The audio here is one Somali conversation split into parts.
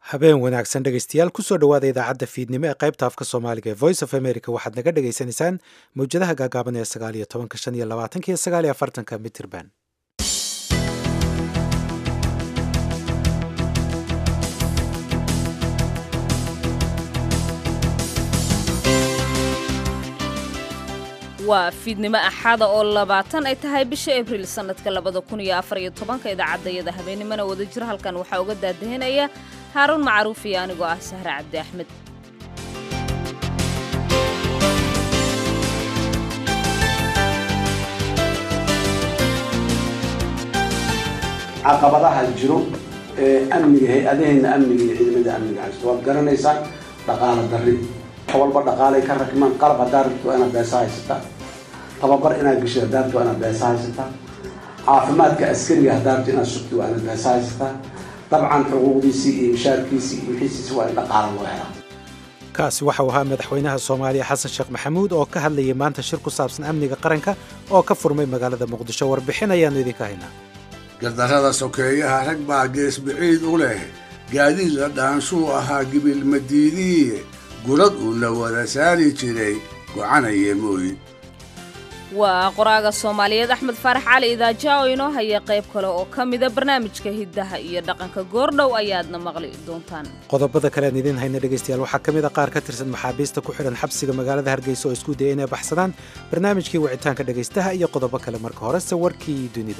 habeen wanaagsan dhegaystayaal kusoo dhowaada idaacadda fiidnimo ee qaybta afka soomaaliga ee voice of america waxaad naga dhagaysanaysaan mawjadaha gaagaaban ee sagaal iyo tobanka shan iyo labaatanka iyo sagaal iyo afartanka mitirban waa fiidnimo axada oo labaatan ay tahay bisha abriil sannadka labada kun iyo afar iyo tobanka idaacadayada habeennimona wada jir halkan waxaa uga daadahinaya haaruun macruuf iyo anigoo ah sahre cabdi axmed caqabadaha jiro ee amniga hay-adaheenna amniga iyo ciidamada amniga haysto waad garanaysaan dhaqaala darri wax walba dhaqaalay ka rakmaan qalab haddaa rabto waa inaad beesa haysataa tababar inaad gasho haddaa rabto waa inaad beesa haysataa caafimaadka askariga haddaa rabto inaad sugto waa inaad beesa haysataa dabcan xuquuqdiisii iyo mishaarkiisii iyo wixiisiisi waa in dhaqaala loo helaa kaasi waxau ahaa madaxweynaha soomaaliya xasan sheekh maxamuud oo ka hadlayay maanta shir ku saabsan amniga qaranka oo ka furmay magaalada muqdisho warbixin ayaannu idinka haynaa gardarrada sokeeyaha rag baa gees biciid u leh gaadiid la dhaanshuu ahaa gibil madiidiiye gurad uu la wada saari jiray gocanaya mooyi waa qoraaga soomaaliyeed axmed faarax cali idaaja oo inoo haya qayb kale oo ka mida barnaamijka hiddaha iyo dhaqanka goordhow ayaadna maqli doontaan qodobada kalean idiin hayna dhegaystayaal waxaa ka mid a qaar ka tirsan maxaabiista ku xidhan xabsiga magaalada hargeysa oo isku daya inay baxsadaan barnaamijkii wicitaanka dhegaystaha iyo qodobo kale marka horese warkii dunida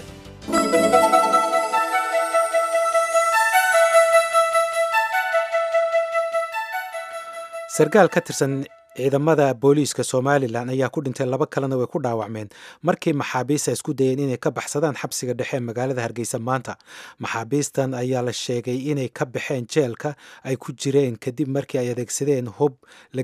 sarkaal ka tirsan ciidamada booliiska somalilan ayaa ku dhintay laba kalena way ku dhaawacmeen markii maxaabiista isku dayeen inay ka baxsadaan xabsiga dhexe ee magaalada hargeysa maanta maxaabiistan ayaa la sheegay inay ka baxeen jeelka ay ku jireen kadib markii ay adeegsadeen hub la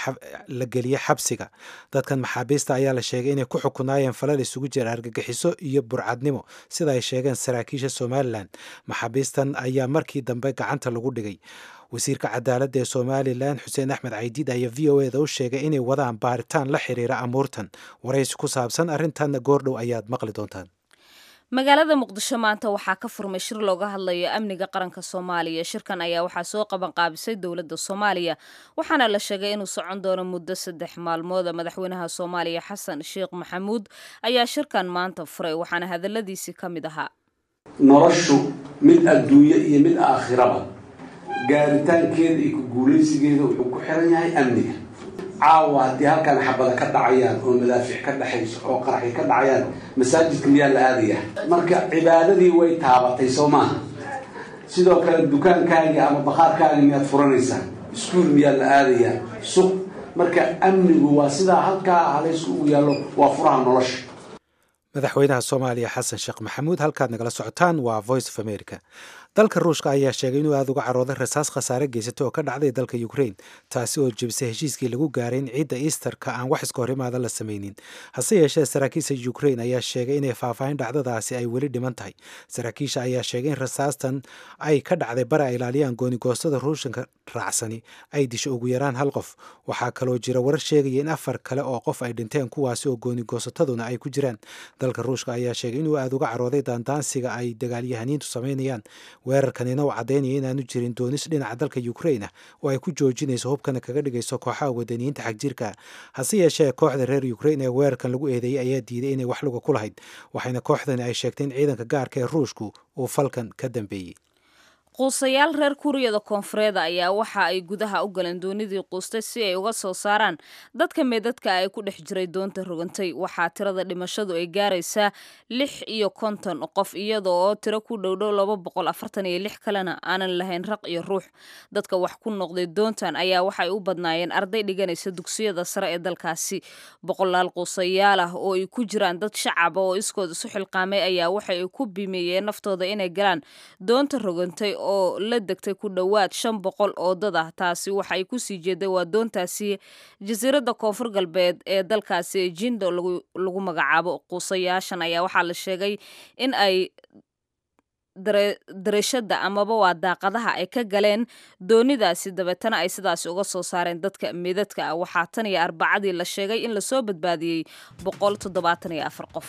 geliye xabsiga dadkan maxaabiista ayaa la sheegay inay ku xukunaayeen falal isugu jira argagixiso iyo burcadnimo sida ay sheegeen saraakiisha somalilan maxaabiistan ayaa markii dambe gacanta lagu dhigay wasiirka cadaaladda ee somalilan xuseen axmed caydiid ayaa v o eda u sheegay inay wadaan baaritaan la xiriira amuurtan waraysi ku saabsan arrintan goordhow ayaad maqli doontaan magaalada muqdisho maanta waxaa ka furmay shir looga hadlayo amniga qaranka soomaaliya shirkan ayaa waxaa soo qabanqaabisay dowladda soomaaliya waxaana la sheegay inuu socon doono muddo saddex maalmooda madaxweynaha soomaaliya xasan sheekh maxamuud ayaa shirkan maanta furay waxaana hadaladiisii ka mid ahaa noloshu mid adduunye iyo mid aakhiraba gaaritaankeeda iyo ku guulaysigeeda wuxuu ku xiran yahay amniga caawa haddii halkan xabada ka dhacayaan oo madaafic ka dhexayso oo qaraxi ka dhacayaan masaajidka miyaa la aadaya marka cibaadadii way taabatay soo maaha sidoo kale dukaankaagii ama bakhaarkaagii miyaad furanaysaa iskuol miyaa la aadayaa suq marka amnigu waa sidaa halkaa halaysku ugu yaallo waa furaha nolosha madaxweynaha soomaaliya xasan sheekh maxamuud halkaad nagala socotaan waa voice of america dalka ruushka ayaa sheegay inuu aada uga carooday rasaas khasaare geysatay oo ka dhacday dalka ukrain taasi oo jebisay heshiiskii lagu gaaray in ciidda easterka aan wax iska horimaada la samaynin hase yeeshee saraakiisha ukrain ayaa sheegay inay faahfaahin dhacdadaasi ay weli dhiman tahay saraakiisha ayaa sheegay in rasaastan ay ka dhacday bari ay ilaaliyaan goonigoostada ruushanka raacsani ay disho ugu yaraan hal qof waxaa kaloo jira warar sheegaya in afar kale oo qof ay dhinteen kuwaasi oo goonigoosataduna ay ku jiraan dalka ruushka ayaa sheegay inuu aada uga carooday daandaansiga ay dagaalyahaniintu samaynayaan weerarkanina uu caddaynaya inaanu jirin doonis dhinaca dalka ukrain ah oo ay ku joojinayso hubkana kaga dhigayso kooxaha wadaniyiinta xagjirka hase yeeshee kooxda reer ukrain ee weerarkan lagu eedeeyey ayaa diiday inay wax luga ku lahayd waxayna kooxdani ay sheegtay in ciidanka gaarka ee ruushku uu falkan ka dambeeyey quusayaal reer kuuriyada koonfureed ayaa waxa ay gudaha u galeen doonidii quustay si ay uga soo saaraan dadka meedadka ay ku dhex jiray doonta rogantay waxaa tirada dhimashadu ay gaaraysaa lix iyo konton qof iyada oo tiro ku dhowdhow laba boqol afartan iyo lix kalena aanan lahayn raq iyo ruux dadka wax ku noqday doontan ayaa waxay u badnaayeen arday dhiganaysa dugsiyada sare ee dalkaasi boqolaal quusayaal ah oo ay ku jiraan dad shacaba oo iskood isu xilqaamay ayaa waxay ku bimeeyeen naftooda inay galaan doonta rogantay oo la degtay ku dhowaad shan boqol oo dad ah taasi waxa ay kusii jeeday waa doontaasi jasiiradda koonfur galbeed ee dalkaasi jindo lagu magacaabo quusayaashan ayaa waxaa la sheegay in ay darashada amaba waa daaqadaha ay ka galeen doonidaasi dabeetana ay sidaasi uga soo saareen dadka meedadka ah waxaa tan iyo arbacadii la sheegay in lasoo badbaadiyey boqol toddobaatan iyo afar qof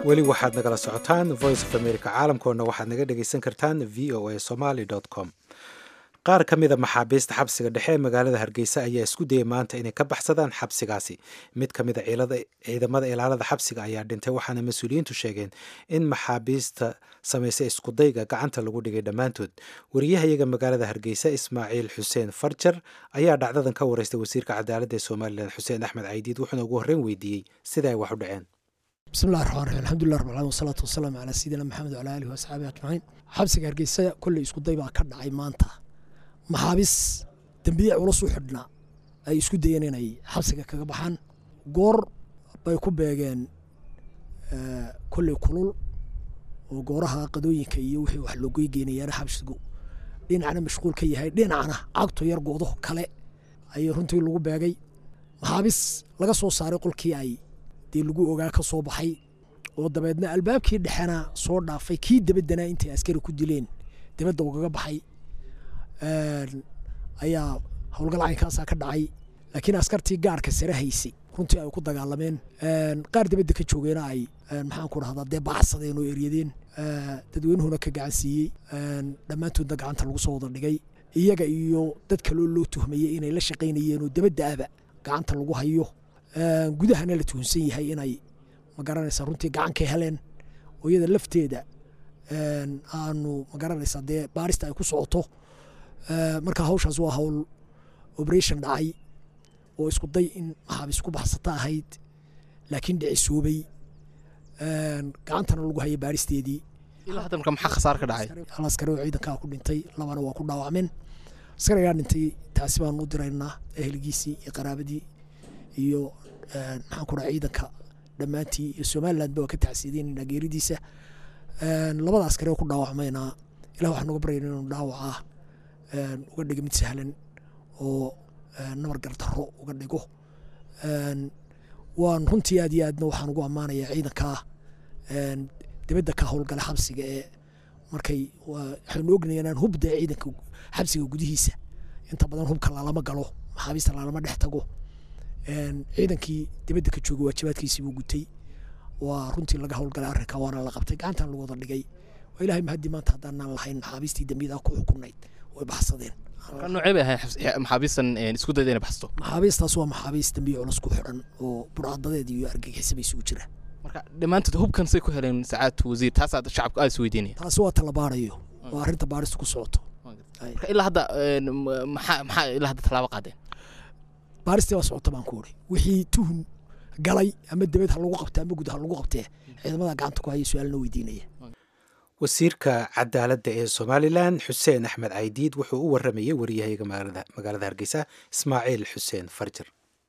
weli waxaad nagala socotaan voice of america caalamkoodna waxaad naga dhegaysan kartaan v o a somaly com qaar ka mida maxaabiista xabsiga dhexe ee magaalada hargeysa ayaa isku dayay maanta inay ka baxsadaan xabsigaasi mid ka mida ciidamada ilaalada xabsiga ayaa dhintay waxaana mas-uuliyiintu sheegeen in maxaabiista samaysay iskudayga gacanta lagu dhigay dhammaantood wariyahayaga magaalada hargeysa ismaaciil xuseen farjar ayaa dhacdadan ka wareystay wasiirka cadaaladda ee somalilan xuseen axmed caydiid wuxuuna ugu horreyn weydiiyey sida ay wax u dhaceen bismillahi raxmaan raxiim alxamdulilah rabbil alamin wasalaatu wasalaamu calaa sayidina maxamed wacala aalihi waasxaabihi ajmaciin xabsiga hargeysa kolley iskuday baa ka dhacay maanta maxaabis dembiye culus u xidhnaa ay isku dayeen inay xabsiga kaga baxaan goor bay ku beegeen kolley kulul oo gooraha qadooyinka iyo wixii wax loogoy geenayaana xabsigu dhinacna mashquul ka yahay dhinacna cagtu yar goodo kale ayay runtii lagu beegay maxaabis laga soo saaray qolkii ay dee lagu ogaa ka soo baxay oo dabeedna albaabkii dhexena soo dhaafay kii dabadana intay askari ku dileen dabadda ugaga baxay ayaa howlgal caynkaasaa ka dhacay laakiin askartii gaarka sare haysay runtii ay ku dagaalameen qaar dabadda ka joogeena ay maxaan ku rahdaa dee baxsadeen oo eryadeen dadweynuhuna ka gacan siiyey dhammaantoodna gacanta lagu soo wada dhigay iyaga iyo dad kaloo loo tuhmayey inay la shaqaynayeen oo dabaddaaba gacanta lagu hayo gudahana la tuhunsan yahay inay magaranaysa runtii gacankay heleen oo iyada lafteeda aanu magaranaysa dee baarista ay ku socoto marka hawshaas waa hawl operation dhacay oo isku day in maxaabiis ku baxsata ahayd laakiin dhicisoobay gacantana lagu hayay baaristeedii ilaa hadda marka maxaa khasaar ka dhacay hal askari oo ciidankaa ku dhintay labana waa ku dhaawacmeen askarigaa dhintay taasi baanu u diraynaa ehligiisii iyo qaraabadii iyo maxaan ku dhaha ciidanka dhammaantii iyo somaliland ba waa ka tacsiideynayna geeridiisa labada askari oo ku dhaawacmayna ilah waxaan uga baryayna inuu dhaawacaa uga dhigo mid sahlan oo nabar gardarro uga dhigo waan runtii aad iyo aadna waxaan ugu ammaanayaa ciidankaa dibadda ka howlgala xabsiga ee markay waxaynu ognayaa inaan hubda ciidanka xabsiga gudihiisa inta badan hubka lalama galo maxaabiista lalama dhex tago ciidankii dibadda ka jooga waajibaadkiisii buu gutay waa runtii laga howlgalay arrinka waana la qabtay gacantan lagu wada dhigay waa ilahay mahadii maanta haddaanaan lahayn maxaabiistii dambiyada ku xukunayd way baxsadeen noocee bay ahayd maxaabiistan isku dayda inay baxsato maxaabiistaas waa maxaabiis dambiye culus ku xidhan oo burcadadeed iyo argagixisaba isugu jira marka dhammaantood hubkan say ku heleen sacaadtu wasiir taasaa shacabku aada is weydiinaya taasi waa tala baarayo waa arrinta baarista ku socoto marka ilaa hadda maxaa maxaa ilaa hadda tallaabo qaadeen baaristii waa socota baan ku uri wixii tuhun galay ama debed ha lagu qabta ama gud ha lagu qabtee ciidamada gacanta ku haya su-aalna weydiinaya wasiirka cadaaladda ee somalilan xuseen axmed caydiid wuxuu u waramayey wariyahayaga magaalada hargeysa ismaaciil xuseen farjir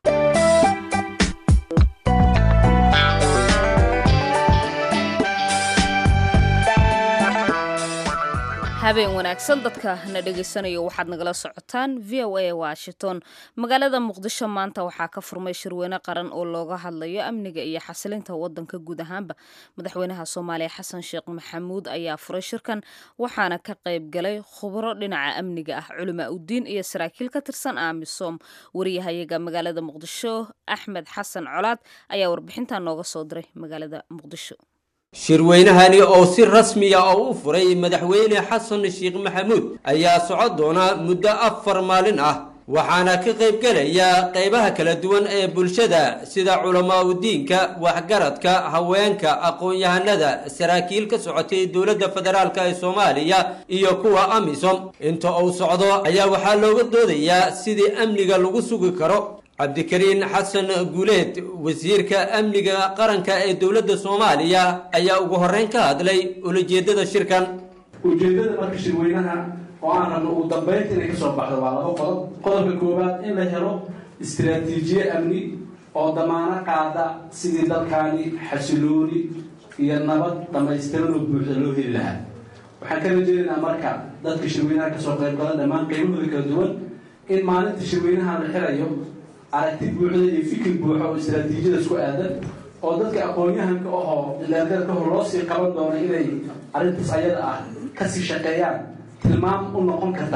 habeen wanaagsan dadka na dhegaysanayo waxaad nagala socotaan v o a washington magaalada muqdisho maanta waxaa ka furmay shirweyne qaran oo looga hadlayo amniga iyo xasilinta wadanka guud ahaanba madaxweynaha soomaaliya xasan sheekh maxamuud ayaa furay shirkan waxaana ka qayb galay khubro dhinaca amniga ah culimaa udiin iyo saraakiil ka tirsan amisom wariyahayaga magaalada muqdisho axmed xasan colaad ayaa warbixintan nooga soo diray magaalada muqdisho shirweynahani oo si rasmiya oo u furay madaxweyne xasan sheekh maxamuud ayaa socon doona muddo afar maalin ah waxaana ka qaybgelaya qaybaha kala duwan ee bulshada sida culamaa udiinka waxgaradka haweenka aqoon-yahanada saraakiil ka socotay dowladda federaalk ee soomaaliya iyo kuwa amisom inta uu socdo ayaa waxaa looga doodayaa sidii amniga lagu sugi karo cabdikariin xasan guuleed wasiirka amniga qaranka ee dowladda soomaaliya ayaa ugu horreyn ka hadlay ulajeedada shirkan ujeeddada marka shirweynaha oo aan rabno ugu dambaynta inay ka soo baxdo waa laba qodob qodobka koowaad in la helo istiraatiijiye amni oo damaano qaada sidii dalkaani xasilooni iyo nabad dhammaystiran oo buuxda loo heli lahaa waxaan ka rajeynaynaa marka dadka shirweynaha kasoo qaybgala dhammaan qaybahooda kala duwan in maalinta shirweynaha la xirayo aragti buuxda iyo fikir buuxa oo istaraatiijiyada isku aadan oo dadka aqoon-yahanka ahoo ilaargarka hor loo sii qaban doono inay arrintaas ayada ah kasii shaqeeyaan tilmaam u noqon karta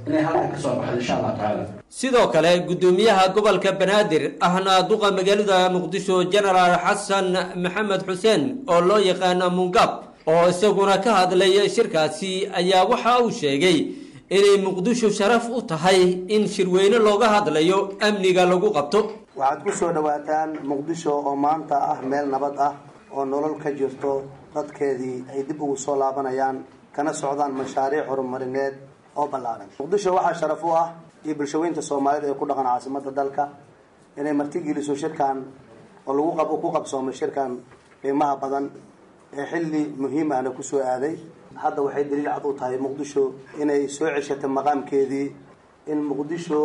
inay halkan ka soo baxdo insha allah tacaala sidoo kale guddoomiyaha gobolka banaadir ahna duqa magaalada muqdisho genaraal xasan maxamed xuseen oo loo yaqaana mungab oo isaguna ka hadlay shirkaasi ayaa waxa uu sheegay inay muqdisho sharaf u tahay in shirweyne looga hadlayo amniga lagu qabto waxaad ku soo dhowaataan muqdisho oo maanta ah meel nabad ah oo nolol ka jirto dadkeedii ay dib ugu soo laabanayaan kana socdaan mashaariic horumarineed oo ballaaran muqdisho waxaa sharaf u ah iyo bulshaweynta soomaalida ee ku dhaqan caasimada dalka inay martigeliso shirkan oo lagu qab ku qabsoomay shirkan qiimaha badan ee xilli muhiim ahna kusoo aaday hadda waxay daliil cad u tahay muqdisho inay soo ceshatay maqaamkeedii in muqdisho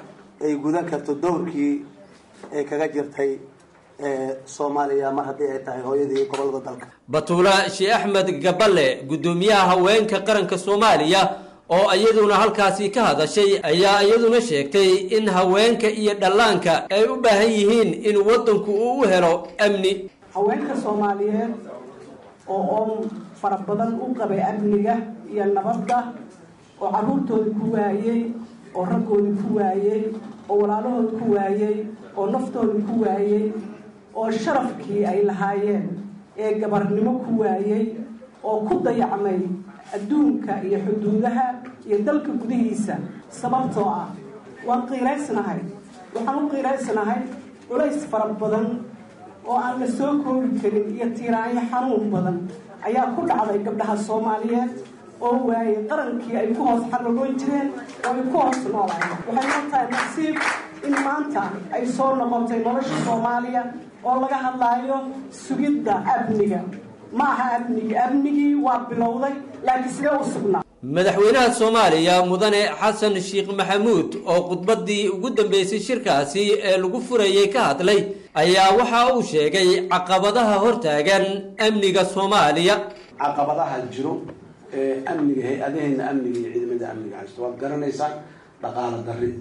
ay gudan karto dowrkii ay kaga jirtay soomaaliya mar haddii ay tahay hooyadii gobolada dalka batuula sheekh axmed gaballe guddoomiyaha haweenka qaranka soomaaliya oo iyaduna halkaasi ka hadashay ayaa iyaduna sheegtay in haweenka iyo dhallaanka ay u baahan yihiin in waddanku uu u helo amni haweenka soomaaliyeed oo oon fara badan u qabay amniga iyo nabadda oo carruurtoodii ku waayey oo raggoodii ku waayey oo walaalahood ku waayey oo naftoodii ku waayey oo sharafkii ay lahaayeen ee gabarnimo ku waayey oo ku dayacmay adduunka iyo xuduudaha iyo dalka gudihiisa sababtoo ah waan qiiraysnahay waxaan u qiiraysnahay culays fara badan oo aan la soo koobi karin iyo tiiraanyo xanuun badan ayaa ku dhacday gabdhaha soomaaliyeed oo waayey qarankii ay ku hoos xaragoon jireen oo ay ku hoos noolayen waxay noo tahay nasiib in maanta ay soo noqotay nolosha soomaaliya oo laga hadlaayo sugidda amniga ma aha amnigi amnigii waa bilowday laakiin sidee u sugnaa madaxweynaha soomaaliya mudane xasan sheekh maxamuud oo khudbaddii ugu dambeysay shirkaasi ee lagu furayay ka hadlay ayaa waxa uu sheegay caqabadaha hortaagan amniga soomaaliya caqabadaha jiro ee amniga hay-adaheena amniga iyo ciidamada amniga haysto waad garanaysaan dhaqaalo darri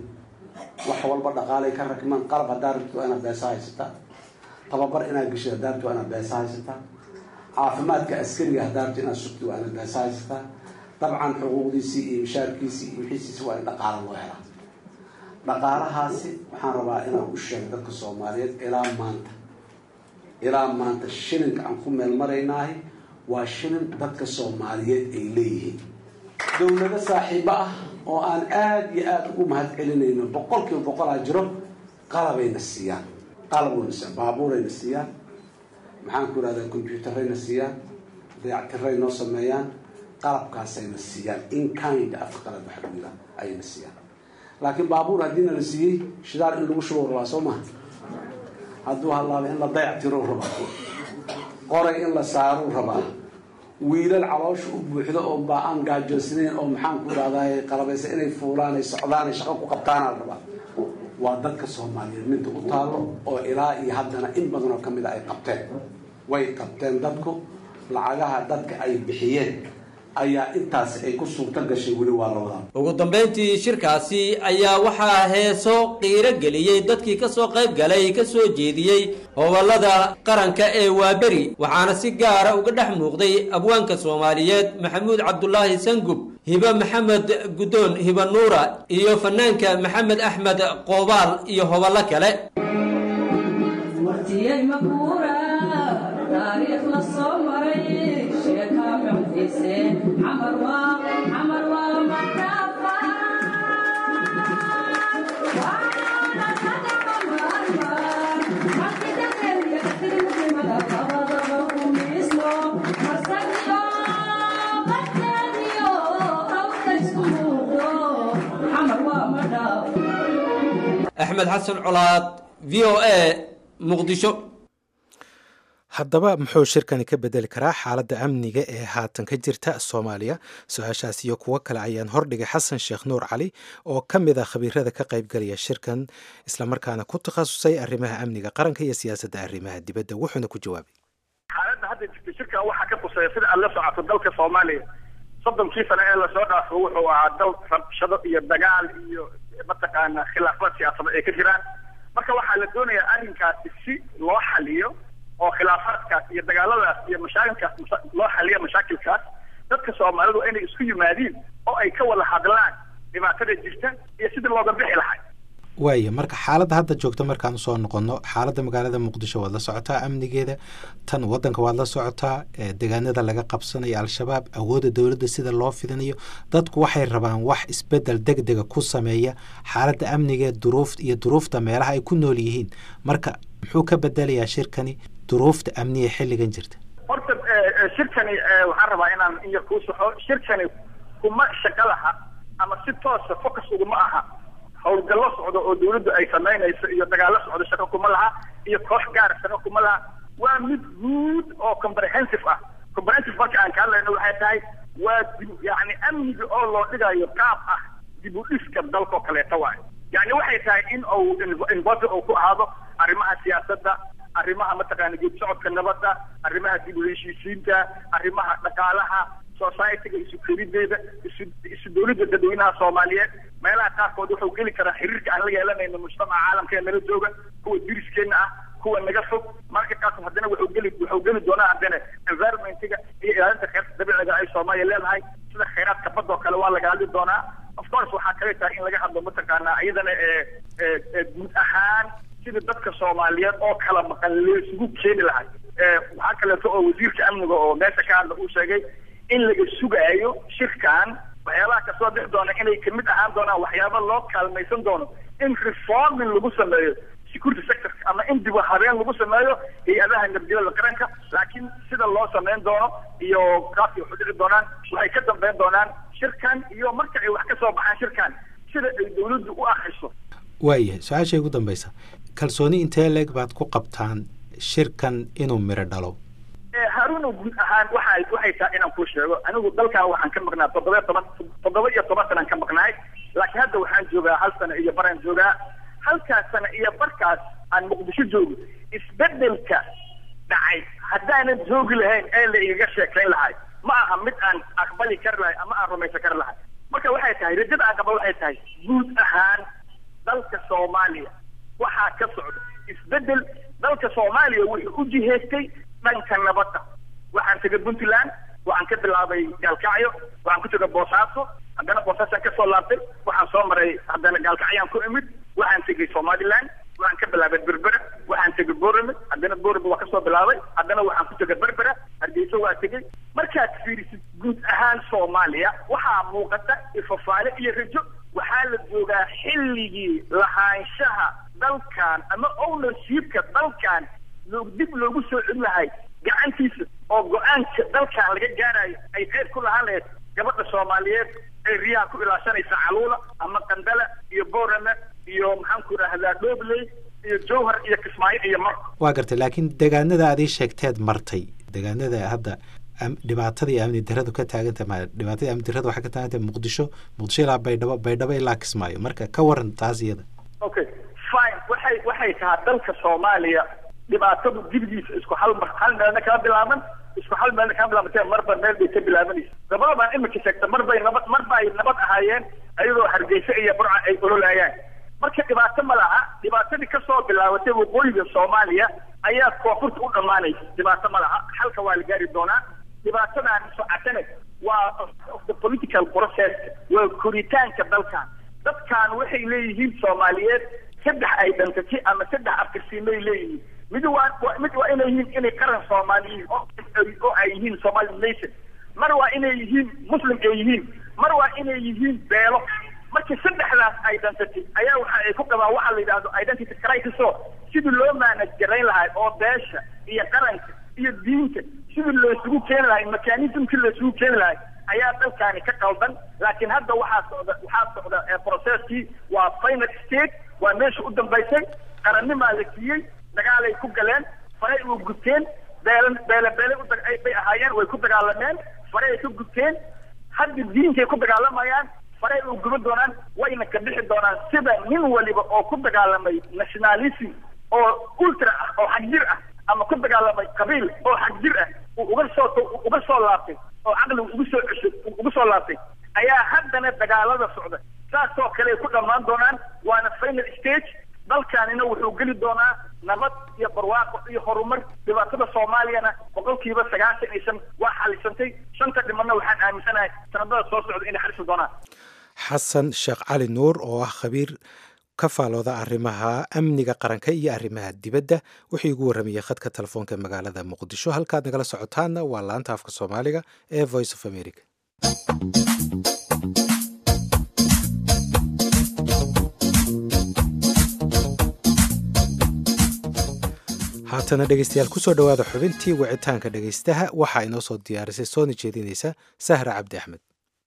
wax walba dhaqaalay ka rakmaan qalab haddaa rabto waa inaad beesa haysataa tababar inaad geshid haddaa rabto waa inaad beesa haysataa caafimaadka askariga haddaa rabto inaad sugto waa inaad beesa haysataa dabcan xuquuqdiisii iyo mishaarkiisii iyo wixiisiisi waa in dhaqaalo loo helaa dhaqaalahaasi waxaan rabaa inaan u sheego dadka soomaaliyeed ilaa maanta ilaa maanta shilinka aan ku meel maraynahay waa shilin dadka soomaaliyeed ay leeyihiin dowlado saaxiibo ah oo aan aada iyo aada ugu mahad celinayno boqol kiiba boqolaa jiro qalabayna siiyaan qalab wayna siiyaan baabuurayna siiyaan maxaan ku ihahdaa combyuutarayna siiyaan dayactiray noo sameeyaan qalabkaasayna siiyaan in kind afka qalad waxa lagu yihaa ayayna siiyaan laakiin baabuur haddiina la siiyey shidaal in lagu shubo rabaa soo maha hadduu halaaba in la dayactiro rabaa qoray in la saaro rabaa wiilal caloosha u buuxdo oo baa aan gaajoosnayn oo maxaan ku ihahdaay qalabaysa inay fuulaan ay socdaan ay shaqo ku qabtaana la rabaa waa dadka soomaaliyeed midda u taalo oo ilaa iyo haddana in badan oo kamid a ay qabteen way qabteen dadku lacagaha dadka ay bixiyeen ayaa intaasi ay ku suurto gashay weli waa la wadaa ugu dambayntii shirkaasi ayaa waxaa heeso qiiro geliyey dadkii ka soo qayb galay ka soo jeediyey hoballada qaranka ee waaberi waxaana si gaara uga dhex muuqday abwaanka soomaaliyeed maxamuud cabdulaahi sangub hibe maxamed guddoon hibe nuura iyo fanaanka maxamed axmed qoobaal iyo hoballo kale axmed xasan colaad v o a muqdisho haddaba muxuu shirkani ka bedeli karaa xaaladda amniga ee haatan ka jirta soomaaliya su-aashaas iyo kuwo kale ayaan hordhigay xasan sheekh nuur cali oo ka mid ah khabiirada ka qaybgalaya shirkan islamarkaana ku takhasusay arrimaha amniga qaranka iyo siyaasadda arrimaha dibadda wuxuuna ku jawaabay xaaladda hadda jirta shirkan waxaa ka quseeya sida aad la socoto dalka soomaaliya soddonkii sane ee lasoo dhaafo wuxuu ahaa dal rabshado iyo dagaal iyo mataqaana khilaafaad siyaasadeed ay ka jiraan marka waxaa la doonayaa arrinkaasi si loo xaliyo oo khilaafaadkaas iyo dagaaladaas iyo mashaakilkaas loo xaliyo mashaakilkaas dadka soomaalidu inay isku yimaadiin oo ay ka wada hadlaan dhibaatada jirta iyo sidii looga bixi lahay waaya marka xaaladda hadda joogta markaan usoo noqono xaaladda magaalada muqdisho waad la socotaa amnigeeda tan wadanka waad la socotaa deegaanada laga qabsanayo al-shabaab awoodda dowladda sida loo fidinayo dadku waxay rabaan wax isbedel deg dega ku sameeya xaaladda amnigeed duruuf iyo duruufta meelaha ay ku nool yihiin marka muxuu ka bedelayaa shirkani duruufta amniga xilligan jirta horta shirkani waxaan rabaa inaan in yar kuu saxo shirkani kuma shaqo laha ama si toosa focus uguma aha howlgallo socdo oo dawladdu ay samaynayso iyo dagaallo socdo shaqo kuma laha iyo koox gaara shaqo kuma laha waa mid guud oo comprehensive ah comprehensive marka aan ka hadlayno waxay tahay waa dib yani amniga oo loo dhigayo qaab ah dib u dhiska dalkao kaleeta waayo yani waxay tahay in uu involve uu ku ahaado arrimaha siyaasadda arrimaha mataqaana geed socodka nabadda arrimaha dib u heshiisiinta arrimaha dhaqaalaha societyga isu kelideeda isu isu dawladda dadweynaha soomaaliyeed meelaha qaarkood wuxuu geli karaa xiriirka aan la yeelanayno mujtamaca caalamka ee nala jooga kuwa diriskeena ah kuwa naga fog marka kaas haddana wuxuu geli wuxuu geli doonaa haddana environmentiga iyo ilaalinta kheyrta dabiiciga ay soomaaliya leedahay sida kheyraadka badda oo kale waa laga hadli doonaa of course waxaa kale tahay in laga hadlo mataqaanaa iyadana ee guud ahaan sida dadka soomaaliyeed oo kala maqan laysugu keeni lahay waxaa kaleeto oo wasiirka amniga oo meesha ka hadla uu sheegay in laga sugaayo shirkan waxyaabaha kasoo bixi doona inay kamid ahaan doonaan waxyaaba loo kaalmaysan doono in reforming lagu sameeyo security sector ama in dib habeen lagu sameeyo hay-adaha nabadgelyada qaranka laakiin sida loo sameyn doono iyo qaabkay wax u dhici doonaan waxay ka dambeyn doonaan shirkan iyo marka ay wax ka soo baxaan shirkan sida ay dawladdu u akriso waayahay su-aashay ugu dambaysa kalsooni intee leeg baad ku qabtaan shirkan inuu miro dhalo haruuno guud ahaan waxay waxay tahay inaan kuu sheego anigu dalkan waxaan ka maqnaa toddoba toban toddoba iyo toban sanaan ka maqnaay laakiin hadda waxaan joogaa hal sano iyo baraan joogaa halkaas sano iyo barkaas aan muqdisho joogo isbedelka dhacay haddaanan joogi lahayn ee la igaga sheekayn lahay ma aha mid aan aqbali kari lahay ama aan rumaysan kari lahay marka waxay tahay rajada aan qaba waxay tahay guud ahaan dalka soomaaliya waxaa ka socda isbedel dalka soomaaliya wuxuu u jihaystay dhanka nabadda waxaan tegay puntland waxaan ka bilaabay gaalkacyo waxaan ku tegay boosaaso haddana boosaasaan kasoo laabtay waxaan soo maray haddana gaalkacyaan ku imid waxaan tegay somaliland waxaan ka bilaabay berbera waxaan tegay borame haddana borame waa kasoo bilaabay haddana waxaan ku tegay berbera hargeysa waa tegay markaad fiirisid guud ahaan soomaaliya waxaa muuqata ifafaale iyo rajo waxaa la joogaa xilligii lahaanshaha dalkan ama ownershipka dalkan dib loogu soo celin lahay gacantiisa oo go-aanka dalkan laga gaarayo ay qeyb ku lahaan lahayd gabadha soomaaliyeed ee riyaha ku ilaashanaysa caluula ama qandala iyo borame iyo maxaan ku idhaahdaa dhobley iyo jowhar iyo kismaayo iyo mar waa gartay laakiin deegaanada aad ii sheegteed martay deegaanada hadda dhibaatada iyo amni daradu ka taaganta ma dhibaatada amni darada waxay ka taagantay muqdisho muqdisho ilaa baydhabo baydhabo ilaa kismaayo marka ka waran taas iyada okay fine waxay waxay tahaa dalka soomaaliya dhibaatadu dibidiisa isku hal mar hal meelna kama bilaaban isku hal meelna kama bilaabantee marba meel bay ka bilaabanaysa gabadhabaan imika sheegta mar bay nabad mar ba ay nabad ahaayeen ayadoo hargeysa iyo burca ay ololaayaan marka dhibaato ma laha dhibaatadii kasoo bilaabatay waqooyiga soomaaliya ayaa koonfurta u dhammaanaysa dhibaato ma laha xalka waa la gaari doonaa dhibaatadan socotana waa of the political process waa koritaanka dalkan dadkan waxay leeyihiin soomaaliyeed saddex ay dhantaji ama saddex afkarsiimay leeyihiin mid waa mid waa inay yihiin inay qaran soomaaliyiin oo ay yihiin somali nation mar waa inay yihiin muslim ay yihiin mar waa inay yihiin beelo marka saddexdaas ay dhantatay ayaa waxa ay ku qabaan waxaa la yidhahdo identity crisis oo sidii loo maanaj garayn lahay oo beesha iyo qaranka iyo diinta sidii loosugu keeni lahay mechanismkii loosugu keeni lahay ayaa dalkaani ka qaldan laakiin hadda waxaa socda waxaa socda processkii waa final state waa meesha u dambaysay qarannimaa la siiyey dagaalay ku galeen faray u gubteen beela beele beele bay ahaayeen way ku dagaalameen faray ay ka gubteen hadda diinkay ku dagaalamayaan faray u guban doonaan wayna ka bixi doonaan sida nin waliba oo ku dagaalamay nationalism oo ultra ah oo xagjir ah ama ku dagaalamay qabiil oo xagjir ah uu uga soo uga soo laabtay oo caqligu ugu soo cesho ugu soo laabtay ayaa haddana dagaalada socda saasoo kale ay ku dhammaan doonaan waana final stage dalkaanina wuxuu geli doonaa nabad iyo barwaaqo iyo horumar dhibaatada soomaaliyana boqolkiiba sagaashan iyo shan waa xalisantay shanta dhimanna waxaan aaminsanahay sanadada soo socda inay xalisi doonaan xasan sheekh cali nuur oo ah khabiir ka faalooda arrimaha amniga qaranka iyo arrimaha dibadda wuxuu igu warramayey khadka telefoonka ee magaalada muqdisho halkaad nagala socotaanna waa laanta afka soomaaliga ee voice of america haatana dhegeystayaal kusoo dhowaada xubintii wicitaanka dhegeystaha waxaa inoo soo diyaarisay soona jeedinaysa sahra cabdi axmed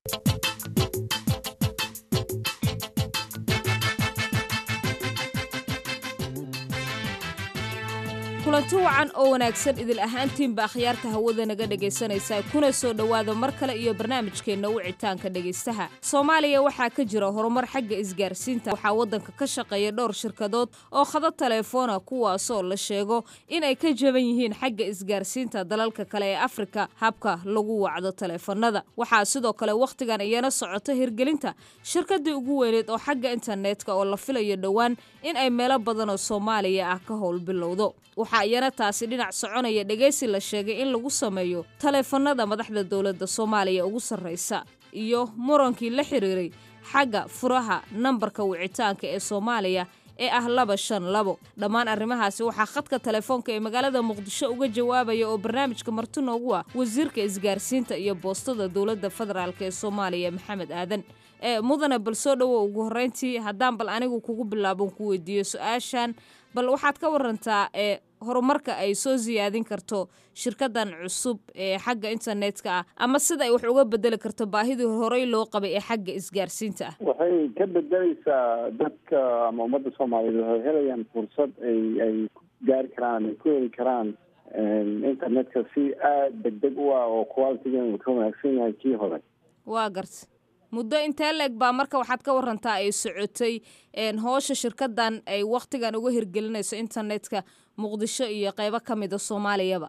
kulanti wacan oo wanaagsan idil ahaantiinba akhyaarta hawada naga dhegaysanaysa kuna soo dhowaada mar kale iyo barnaamijkeenna wicitaanka dhegaystaha soomaaliya waxaa ka jira horumar xagga isgaarsiinta waxaa waddanka ka shaqeeya dhowr shirkadood oo khada taleefoona kuwaasoo la sheego in ay ka jaban yihiin xagga isgaarsiinta dalalka kale ee afrika habka lagu wacdo taleefanada waxaa sidoo kale wakhtigan iyana socota hirgelinta shirkadii ugu weyneed oo xagga internetka oo la filayo dhowaan in ay meelo badan oo soomaaliya ah ka howl bilowdo waxaa iyana taasi dhinac soconaya dhegaysi la sheegay in lagu sameeyo taleefanada madaxda dowladda soomaaliya ugu sarraysa iyo murankii la xiriiray xagga furaha nambarka wicitaanka ee soomaaliya ee ah laba shan labo dhammaan arrimahaasi waxaa khadka telefoonka ee magaalada muqdisho uga jawaabaya oo barnaamijka marti noogu ah wasiirka isgaarsiinta iyo boostada dowladda federaalk ee soomaaliya maxamed aadan ee mudane bal soo dhowo ugu horreyntii haddaan bal anigu kugu bilaabon ku weydiiyo su-aashan bal waxaad ka warantaa ee horumarka ay soo siyaadin karto shirkadan cusub ee xagga internetka ah ama sida ay wax uga bedeli karto baahidii horey loo qabay ee xagga isgaarsiinta ah waxay ka bedeleysaa dadka ama ummadda soomaaliyeed waxay helayaan fursad ay ay ku gaari karaan ay ku heli karaan internetka si aada degdeg u ah oo qualitigan ka wanaagsan yahay kii hore waa garta muddo intee leeg baa marka waxaad ka warantaa ay socotay hoosha shirkadan ay wakhtigan uga hirgelinayso internetka muqdisho iyo qeybo ka mida soomaaliyaba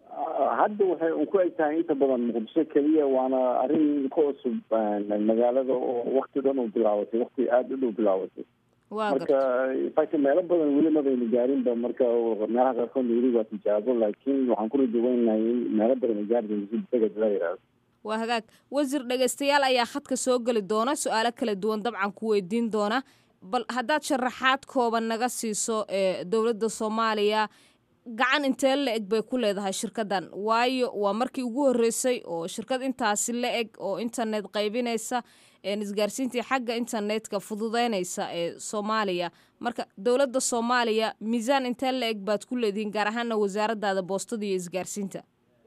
hadda waxay un ku eg tahay inta badan muqdisho keliya waana arrin ka cusub magaalada oo wakti dhan u bilaabatay wakti aada u dhow bilaabatay marka fact meelo badan weli mabayna gaarinba marka meelaha qaarkood weli waa tijaabo laakiin waxaan ku rajaweynahay in meelo badan ay gaari doonto si deged la yidhaahdo waa hagaag wasiir dhegaystayaal ayaa khadka soo geli doona su-aalo kala duwan dabcan ku weydiin doona bal haddaad sharaxaad kooban naga siiso ee dowladda soomaaliya gacan intee la eg bay ku leedahay shirkadan waayo waa markii ugu horreysay oo shirkad intaasi la eg oo internet qaybinaysa isgaarsiintii xagga internetka fududeynaysa ee soomaaliya marka dowladda soomaaliya miisaan intee la eg baad ku leedihiin gaar ahaana wasaaradaada boostada iyo isgaarsiinta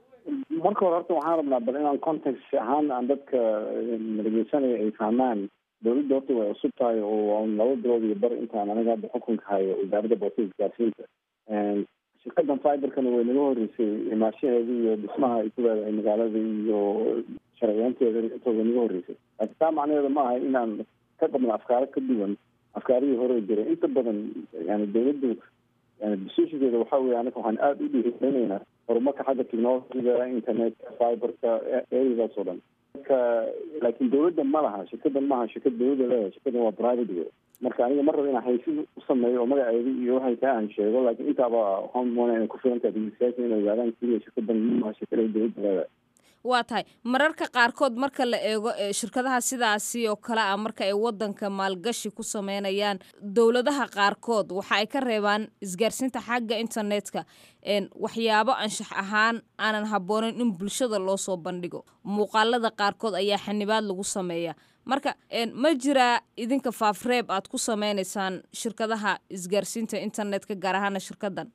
marka hore horta waxaan rabnaa bal inaan context ahaan aan dadka dhegeysanaya ay fahmaan dowladda horta way cusub tahay oo laba bilood iyo bar intaan aniga hadda xukunka hayo wasaaradda boostada isgaarsiinta shirkadan fiberkana way naga horreysay imaashaheeda iyo dhismaha ay ku leedahay magaalada iyo sharciyaanteeda intooda naga horreysay laakiin taa macnaheeda ma aha inaan ka qabno afkaaro ka duwan afkaarihii hore jiray inta badan yani dowladdu yani decisionkeeda waxa weye anaga waxaan aada u dhiirigelinaynaa horumarka xagga technologiga internetka fiberka areadaas oo dhan marka laakiin dowladda ma laha shirkadan maaha shirkad dowladda leedahay shirkadan waa private way marka aniga mar raba inaan haysid u sameeyo oo magaceeda iyo waxay taa aan sheego laakiin intaaba waxaan moonaa inay ku filan tahay dhegeystayaasha inay ogaadaan keliya shirkadan maaha shirkada dowladda leedahay waa tahay mararka qaarkood marka la eego shirkadaha sidaasi oo kale ah marka ay wadanka maalgashi ku sameynayaan dowladaha qaarkood waxa ay ka reebaan isgaarsiinta xagga internetka waxyaabo anshax ahaan aanan habboonayn in bulshada loo soo bandhigo muuqaalada qaarkood ayaa xanibaad lagu sameeya marka ma jiraa idinka faafreeb aad ku sameynaysaan shirkadaha isgaarsiinta internetka gaar ahaana shirkadan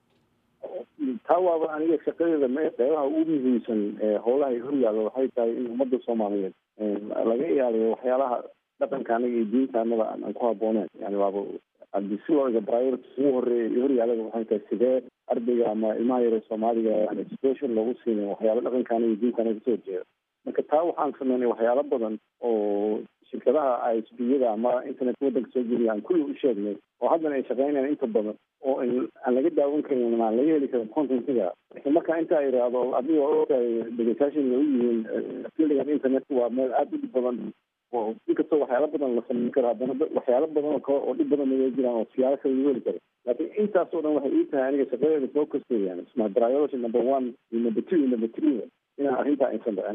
taa waaba aniga shaqadeeda m qeybaha ugu muhiimsan howlaha ay horyaalo waxay tahay in ummadda soomaaliyeed laga ilaaliyo waxyaalaha dhaqanka anaga iyo diinta anada aan ku habooneen yani waaba hadii si loo ega priority ugu horeeya iyo horyaalada waxay tahay sidee ardayga ama ilmaha yare soomaaliga aan education loogu siinin waxyaalo dhaqanka anaga iyo diinta anaga kasoo horjeeda marka taa waxaan sameynay waxyaalo badan oo shirkadaha isbiyada ama internet wadanka soo geliya aan kulli u sheegnay oo haddana ay shaqeynayaan inta badan oo aan laga daawan karin aan laga heli karin contentiga laakiin marka intaa idhaahdo adiga waa ogtahay dhegeystayaashan way u yihiin fildigan internetka waa meel aada u dhib badan oo inkastoo waxyaalo badan la sameyn karo haddana waxyaalo badan oo kale oo dhib badan naga jiraan oo siyaalo kale lagu heli karo laakiin intaas oo dhan waxay ii tahay aniga shaqadeeda focuskeeda yani isma priority number one iyo number two iyo number three inaan arrintaa aysan dhicin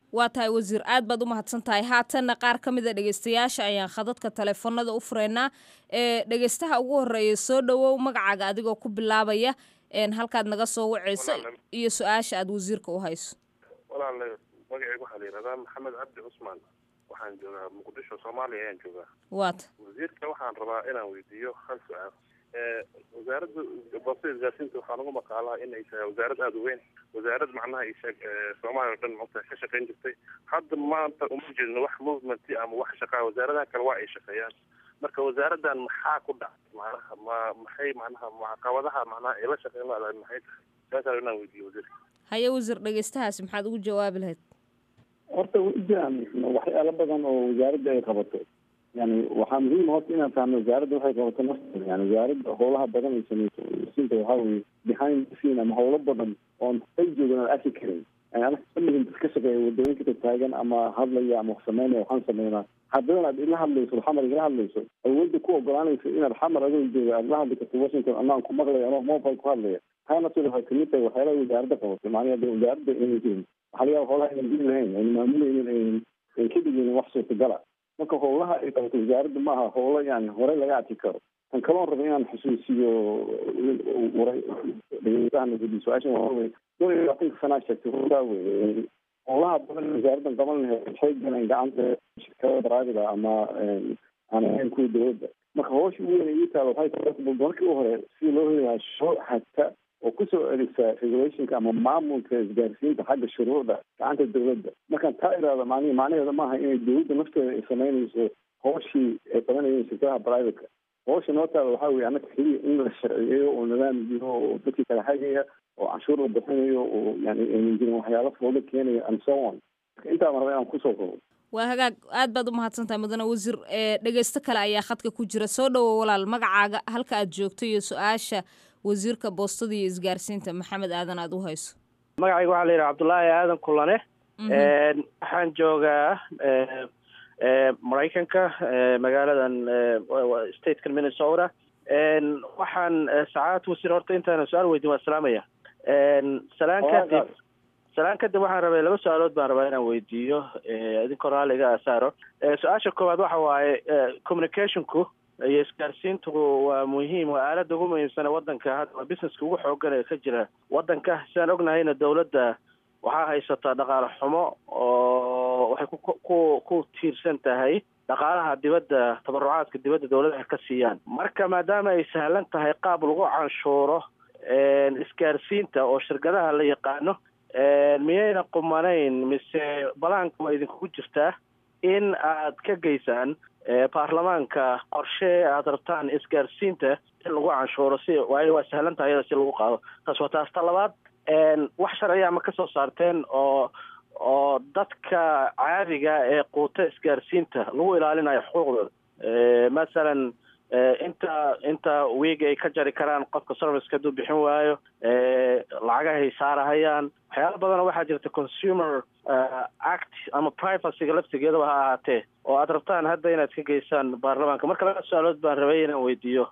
waa tahay wasiir aad baad u mahadsan tahay haatanna qaar ka mid a dhegeystayaasha ayaan khadadka taleefanada u fureynaa ee dhegeystaha ugu horeeya soo dhowow magacaaga adigoo ku bilaabaya halkaad naga soo waceyso iyo su-aasha aad wasiirka u hayso walaale magaceyga waxaa la yidhahdaa maxamed cabdi cusmaan waxaan joogaa muqdisho soomaaliya ayaan joogaa waata wasiirka waxaan rabaa inaan weydiiyo hal su-aal wasaaradda boostada isgaarsiinta waxaa lagu maqaalaa in ay tahay wasaarad aada u weyn wasaarad macnaha isheeg soomaaliya o dhan mata ka shaqayn jirtay hadda maanta uma jeedno wax movement ama wax shaqaa wasaaradaha kale waa ay shaqeeyaan marka wasaaraddan maxaa ku dhacay macnaha ma maxay macnaha caqabadaha macnaha ay la shaqeyn laadahay maxay tahay saasaa inaan weydiiyo wasiirka haye wasiir dhegeystahaasi maxaad ugu jawaabi lahayd horta way jiraan waxyaalo badan oo wasaaradda ay qabato yani waxaa muhiim horta inaan fahno wasaaradda waxay qabato nafteeda yani wasaaradda howlaha badan ay sameyso sinta waxaa weye behind the scene ama howlo badan oon ay joogan aan arki karin yani ana kamidin dad ka shaqeeya wadooyinka taagan ama hadlaya ama wax sameynaya waxaan sameynaa haddana aad ila hadlayso xamar igala hadlayso awoodda ku ogolaanaysa inaad xamar adoo jooga aad la hadli karto washington anaan ku maqlaya anoo mobile ku hadlaya taana sida waxay kamid tahay waxyaalaha wasaaradda qabato macnaha de wasaaradda inay jirin waxaa laga yaaba howlaha aynan jiri lahayn ayna maamuleynin aynan ay ka dhigeynin wax suurtagala marka howlaha ay qabato wasaaradda maaha howlo yani horey laga arki karo tan kaloon raba inaan xusuusiyo waray dhegeystahan su-aashan waa wey dhowr iyo labaatanka sanaa sheegtay runtaa wey howlaha badan wasaaraddan qaban lahayd waxay galeen gacanta shirkada baraadida ama aan ahayn kuwa dowladda marka howsha ugu weyn ii taala waxay tahay markii u hore si loo heli lahaa shuruuc hagta oo kusoo celisa regulationka ama maamulka isgaarsiinta xagga shuruucda gacanta dowladda markaan taa iraada man macnaheeda maaha inay dowladda nafteeda ay samaynayso hooshii ay qabanayeen shirkadaha privateka howsha noo taala waxaa weye annaka keliya in la sharciyeeyo oo nidaam jiro oo dadkii kala hagaya oo canshuur la bixinayo oo yani aynan jirin waxyaalo foodo keenaya and so on marka intaan raba inaan kusoo kobo waa hagaag aad baad u mahadsantahay mudane wasiir dhegeysto kale ayaa khadka ku jira soo dhowo walaal magacaaga halka aad joogto iyo su-aasha wasiirka boostada iyo isgaarsiinta maxamed aadan aada u hayso magacayga waxaa la yidhaha cabdullaahi aadan kulane waxaan joogaa maraykanka magaaladan statekan minnesota waxaan sacaad wasiir horta intaana su-aal weydin waa salaamaya salaan kadib salaan kadib waxaan rabay laba su-aalood baan rabaa inaan weydiiyo idinkoo raalliga asaaro su-aasha koowaad waxa waaye communicationku iyo isgaarsiintu waa muhiim waa aalada ugu muhiimsane wadanka hadda waa businesska ugu xoogan ee ka jira wadanka sidaan ognahayna dowladda waxaa haysataa dhaqaale xumo oo waxay ku ku tiirsan tahay dhaqaalaha dibadda tabarucaadka dibadda dowladaha ka siiyaan marka maadaama ay sahlan tahay qaab lagu canshuuro isgaarsiinta oo shirkadaha la yaqaano miyayna qumanayn mise balaanka waa idinkugu jirtaa in aad ka geysaan baarlamaanka qorshe aad rabtaan isgaarsiinta in lagu canshuuro si waayo waa sahlan tahay iyada si lagu qaado taas waa taas ta labaad wax sharciya ma kasoo saarteen oo oo dadka caadiga ee quuta isgaarsiinta lagu ilaalinayo xuquuqdooda masalan inta inta wiig ay ka jari karaan qofka serviceka hadduu bixin waayo lacagahay saarahayaan waxyaala badanoo waxaa jirta consumer act ama privacyga laftigeedaba ha ahaatee oo aad rabtaan hadda inaad ka geysaan baarlamaanka marka laba su-aalood baan rabay inaan weydiiyo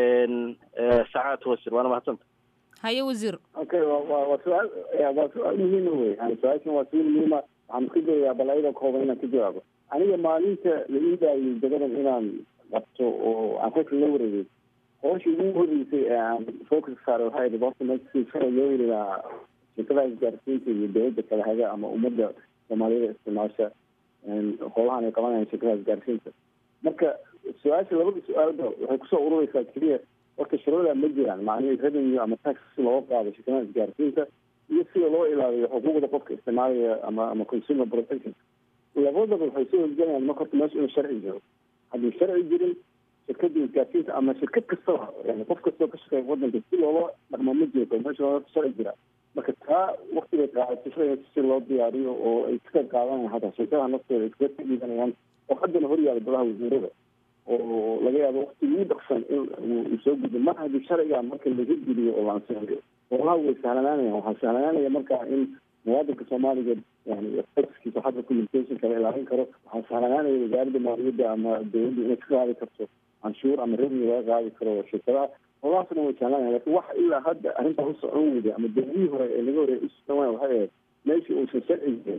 sacaad wasiir waana mahadsanta haye wasiir okay wa wa waa su-aal waa su-aal muhiima wey yani su-aashan waa su-aal muhiima waxaan ka joogayaa bal ayadoo kooban inaan ka jawaabo aniga maalinta la ii daayay dagadan inaan qabto oo aan xilka la wareegay hooshii ugu horeysay ee aan focus saaray waxay ahayd horta meesha sara loo heli lahaa shirkadaha isgaarsiinta iyo dowladda kala haga ama ummadda soomaaliyada isticmaasha howlahan ay qabanayaan shirkadaha isgaarsiinta marka su-aasha labada su-aalba waxay kusoo urureysaa keliya horta shuruucda ma jiraan macnihii revenue ama tax si looga qaado shirkadaha isgaarsiinta iyo sida loo ilaaliyo xuquuqda qofka isticmaalaya ama ama consumer protection labadaba waxay soo horgelayaan marka horta meesha inuu sharci jiro haddii sharci jirin shirkada isgaarsiinta ama shirkad kastaba yani qof kastoo ka shaqeeya wadanka si loola dhaqmo ma jirto meesha horta sharci jira marka taa waktigay qaadato sharciga si loo diyaariyo oo ay ka qayb qaadanayaan hataa shirkadaha naftooda ay kaga dhiibanayaan oo haddana horyaala golaha wasiirada oo laga yaabo wakti ugu dhaqsan in uu soo gudbo mar haddii sharciga marka laga geliyo oo la ansixiyo howlaha way sahlanaanayaan waxaa sahlanaanaya marka in muwaadinka soomaaliga yani taskiisa xagga communicationka la ilaalin karo waxaa sahlanaanaya wasaaradda maaliyadda ama dowladda inay ka qaadi karto canshuur ama revenue laga qaadi karo shirkadaha howlahaasna way sahlanayan lakin waxa ilaa hadda arrintaa u socon weyda ama dowladihii hore ee laga horey usocon waaya waxay ahayd meeshii uusan sharci jirin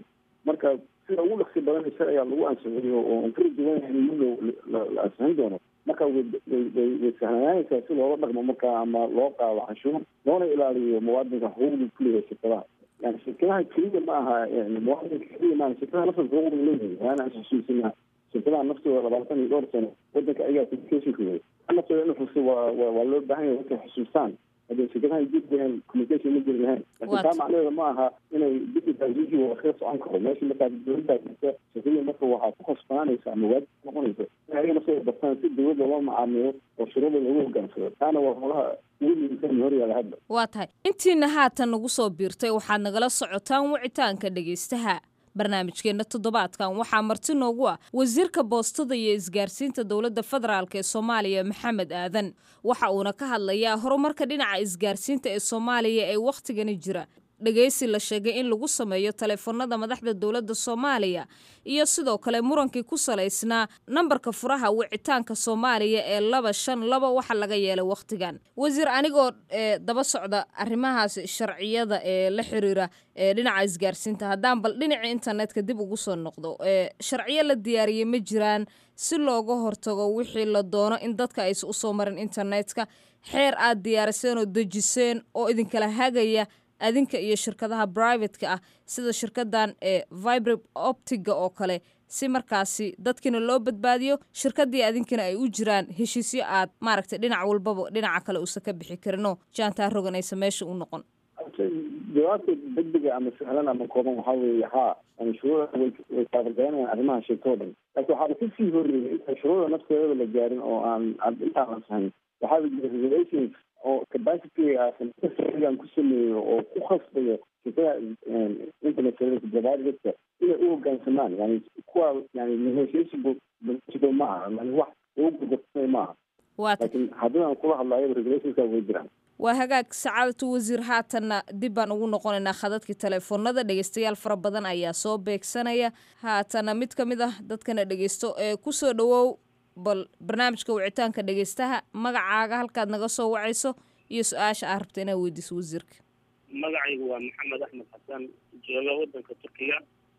marka sida ugu dhaqsi badan isaga ayaa lagu ansixiyo oo aan kala duwanahay in muddo la ansixin doono marka way way way sahlanaanaysaa si loola dhaqmo marka ama loo qaado canshuur loona ilaaliyo muwaadinka xuquuqda kuleeyahay shirkadaha yani shirkadaha keliya ma aha yani muwaadinka keliya maaha shirkadaha nafta xuquuqda leeyahay waana aan xusuusina shirkadaha naftooda labaatan iyo dhowr sano wadanka ayagaa communicationka wey naftooda in xusu waa waa loo baahan yahay dadka xusuustaan hadday shirkadaha jiri lahayn communication ma jiri lahayn laakiin taa macnaheeda ma aha inay digitalization waa kaga socon karo meesha markaa dowladdaa jirta shirkadii marka waxaa ku khasbanaanaysa ama waajib noqonaysa in ayaga naftooda bartaan si dowladda loo macaamiyo oo shuruuda lagu hogaansado taana waa holaha ugu muhiimsan horyaala hadda waa tahay intiina haatan nagu soo biirtay waxaad nagala socotaan wicitaanka dhegaystaha barnaamijkeenna toddobaadkan waxaa marti noogu ah wasiirka boostada iyo isgaarsiinta dowladda federaalk ee soomaaliya maxamed aadan waxa uuna ka hadlayaa horumarka dhinaca isgaarsiinta ee soomaaliya ee wakhtigani jira dhegaysi la sheegay in lagu sameeyo taleefanada madaxda dowladda soomaaliya iyo sidoo kale murankii ku salaysnaa nambarka furaha wicitaanka soomaaliya ee laba shan laba waxa laga yeelay wakhtigan wasiir anigoo daba socda arrimahaas sharciyada ee la xiriira ee dhinaca isgaarsiinta haddaan bal dhinaca internetka dib ugu soo noqdo sharciyo la diyaariyey ma jiraan si looga hortago wixii la doono in dadka aysa usoo marin internetka xeer aad diyaariseen oo dejiseen oo idinkala hagaya adinka iyo shirkadaha brivatka ah sida shirkadan ee vibre optiga oo kale si markaasi dadkina loo badbaadiyo shirkadii adinkana ay u jiraan heshiisyo aad maaragtay dhinac walbaba dhinaca kale uusan ka bixi karino jaantaa roganaysa meesha u noqon jawaabta degdega ama sahlan ama kooban waxaa weeye haa yani shuruuda way way taabagelinayaan arrimaha shirka o dhan laakiin waxaaba kasii horreeyay inta shuruuda nafteedaba la gaarin oo aan intaan la sahayn waxaaba jira regulations oo capacity-gaan ku sameeyo oo ku khasbayo shirkada internet service providerska inay u hoggaansamaan yani kuwa yani negotiation ma aha yani wax lagu gurgursanay ma aha laakiin haddii aan kula hadlayo regulationska way jiraan waa hagaag sacaadatu wasiir haatanna dib baan ugu noqonaynaa khadadkii teleefoonada dhegeystayaal fara badan ayaa soo beegsanaya haatana mid ka mid ah dadkana dhegeysto ee kusoo dhawow bal barnaamijka wicitaanka dhegeystaha magacaaga halkaad naga soo wacayso iyo su-aasha aa rabta inaad weydiiso wasiirka magacaygu waa maxamed axmed xasan jooga wadanka turkiga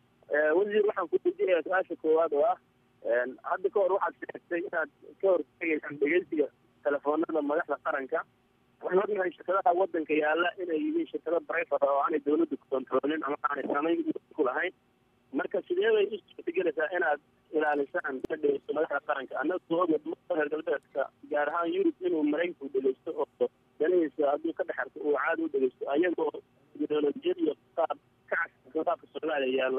wasiir waxaan ku weydiinayaa su-aasha koowaad oo ah hadda ka hor waxaad sheegtay inaad ka hortegaysaan dhegeysiga telefoonada madaxda qaranka waxaan ognahay shirkadaha wadanka yaala inay yihiin shirkado brivate oo aanay dawladda ku kontroolin ama aanay saamayn ku lahayn marka sidee bay u suurtagelaysaa inaad ilaalisaan dhegeysto madaxda qaranka annaga oga reer galbeedka gaar ahaan yurub inuu maraykanku dhegeysto oo danihiisa hadduu ka dhex arko uu caadi u dhegeysto ayagoo teknolojiyad iyo qaab ka casrisan qaabka soomaaliya yaalla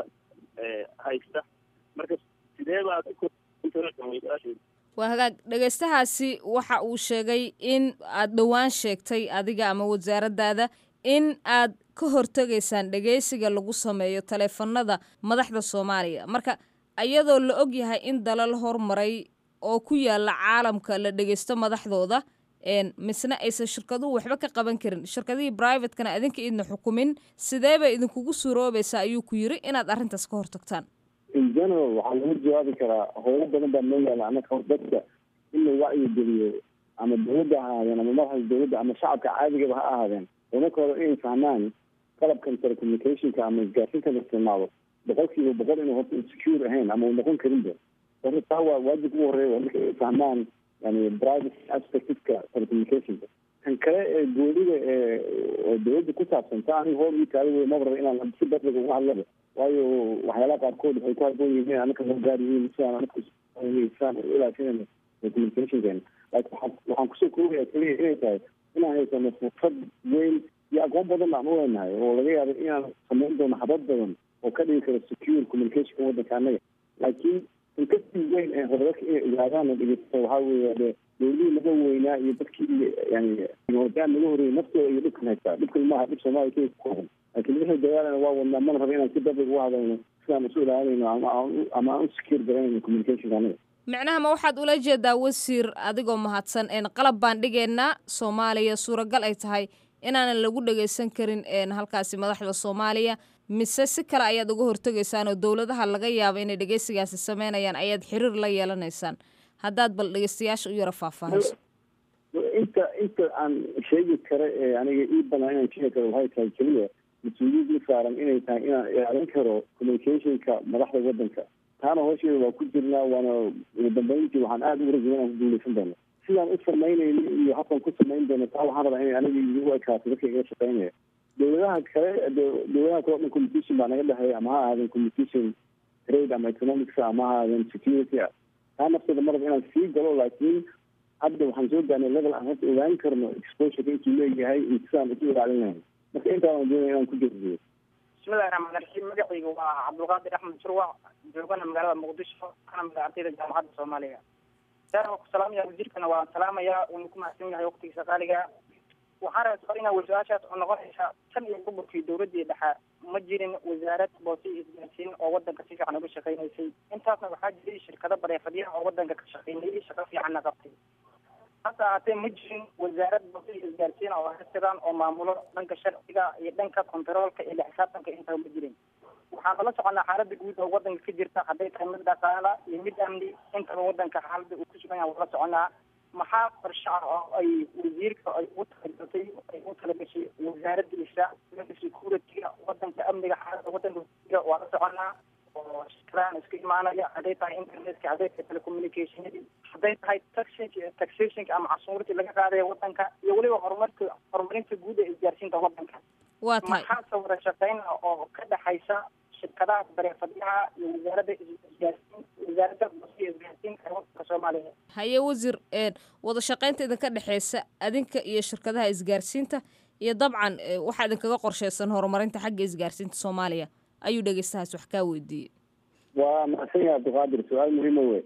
haysta marka sidee baad waa hagaag dhegeystahaasi waxa uu sheegay in aad dhowaan sheegtay adiga ama wasaaradaada in aad ka hortegaysaan dhegeysiga lagu sameeyo taleefanada madaxda soomaaliya marka iyadoo la og yahay in dalal hormaray oo ku yaala caalamka la dhegeysto madaxdooda misna aysan shirkaduhu waxba ka qaban karin shirkadihii brivatekana adinka idna xukumin sidee bay idinkugu suuroobaysaa ayuu ku yiri inaad arrintaas ka hortagtaan in general waxaa lagu jawaabi karaa howlo badan baa noo yaala anaka dadka in la wacyi geliyo ama dawladda ha ahaadeen ama madaxda dawladda ama shacabka caadigaba ha ahaadeen horumarkooda inay fahmaan qalabkan telecommunicationka ama isgaarsiinta la isticmaalo boqol kiiba boqol inuu horta secure ahayn ama uu noqon karinba horta taa waa waajib ugu horreeya waa marka ay fahmaan yani private aspectka telecommunicationka kan kale ee goolida ee oo dawladda ku saabsan ta aniga hool ii taada wey maba raba inaan si badliga uga hadlaba waayo waxyaalaha qaarkood waxay ku haboon yihiin anaka loo gaar yihiin sidaan anaka sidaan u ilaashanayno telecommunicationkeena laakiin waxaan waxaan kusoo koobaya keliya inay tahay inaan haysano fursad weyn iyo aqoon badan aan u leenahay oo laga yaabo inaan samayn doono habad badan oo ka dhigi karo secure communicationka waddanka annaga laakiin inkastii weyn ee horumarka inay ogaadaan la dhegeysta waxaa weeye de dowladihii naga weynaa iyo dadkii yani teknolojiyaan naga horreeyay naftooda iyo dhibkan haystaa dhibkan maaha dhib soomaaliya keliya ku kooban laakiin wixii dagaalana waa wadnaa mana raba inaan si dabig uga hadalno sidaan isu ilaalinayno ama aan ama aan u secure garanayno communicationka anaga micnaha ma waxaad ula jeedaa wasiir adigoo mahadsan een qalab baan dhigaynaa soomaaliya suuragal ay tahay inaanan lagu dhageysan karin halkaasi madaxda soomaaliya mise si kale ayaad uga hortegaysaan oo dowladaha laga yaabo inay dhegeysigaasi sameynayaan ayaad xiriir la yeelanaysaan haddaad bal dhegeystayaasha u yaro faahfaahayso inta inta aan sheegi kara ee aniga ii banaa inaan sheegi karo waxay tahay keliya mas-uuliyadii saaran inay tahay inaan ilaalin karo communicationka madaxda wadanka taana hoosheeda waa ku jirnaa waana ugu dambeyntii waxaan aada ugu rajay inaan ku guuleysan doono sidaan u samaynayno iyo habkan ku samayn doono taa waxaan rabaa inay aniga igu ekaato dadka iga shaqeynaya dowladaha kale dowladaha kale o dhan competition baa naga dhexeeya ama ha ahaadeen competition trade ama economics ama ha ahaadeen security ah taa nafteeda maraba inaan sii galo laakiin hadda waxaan soo gaarnay level aan hadda ogaan karno exposure intuu leeyahay iyo sidaan isu ilaalin lahayn marka intaan doonaya inaan ku jeediyo bismillahi raxmaan raxiim magacayga waa cabdulqaadir axmed surwac joogana magaalada muqdisho kana mid ardayda jaamacadda soomaaliya saar waan ku salaamaya wasiirkana waan salaamayaa uuna ku mahadsan yahay waqtigiisa qaaliga waxaan rabaa suaal inaa su-aashaas oo noqonaysa tan iyo gobolkii dowladii dhexe ma jirin wasaarad boose iyo isgaarsiin oo wadanka si fiican uga shaqeynaysay intaasna waxaa jiray shirkado bareefadyaha oo wadanka ka shaqeynayay shaqo fiicanna qabtay hase ahaatee ma jirin wasaarad boose iyo isgaarsiin oo hasidan oo maamulo dhanka sharciga iyo dhanka kontaroolka iyo xisaabtanka intaba ma jirin waxaan kala soconaa xaalada guud oo wadanka ka jirta hadday tahay mid dhaqaala iyo mid amni intaba wadanka xaalada uu ku sugan yahay wala soconaa maxaa qorshe ah oo ay wasiirka ay ugu talagashay ay ugu talagashay wasaaradiisa security-ga wadanka amniga xaalada wadanka waa la soconaa oo shirkadahan iska imaanaya hadday tahay internetka hadday tahay telecommunicationadii hadday tahay taxation taxationka ama casuurtii laga qaadaya wadanka iyo weliba horumarka horumarinta guud ee isgaarsiinta wadanka waa tahay maxaase wada shaqeyn ah oo ka dhexaysa shirkadaha bareefadyaha iyo wasaaradda isgaarsiin wasaaradda bosiya isgaarsiinka ee wadanka soomaaliya haye wasiir wada shaqaynta idinka dhexeysa adinka iyo shirkadaha isgaarsiinta iyo dabcan waxaa idinkaga qorsheysan horumarinta xagga isgaarsiinta soomaaliya ayuu dhegeystahaas wax kaa weydiiyey waa mahadsan yahay abdulqaadir su-aal muhiima wey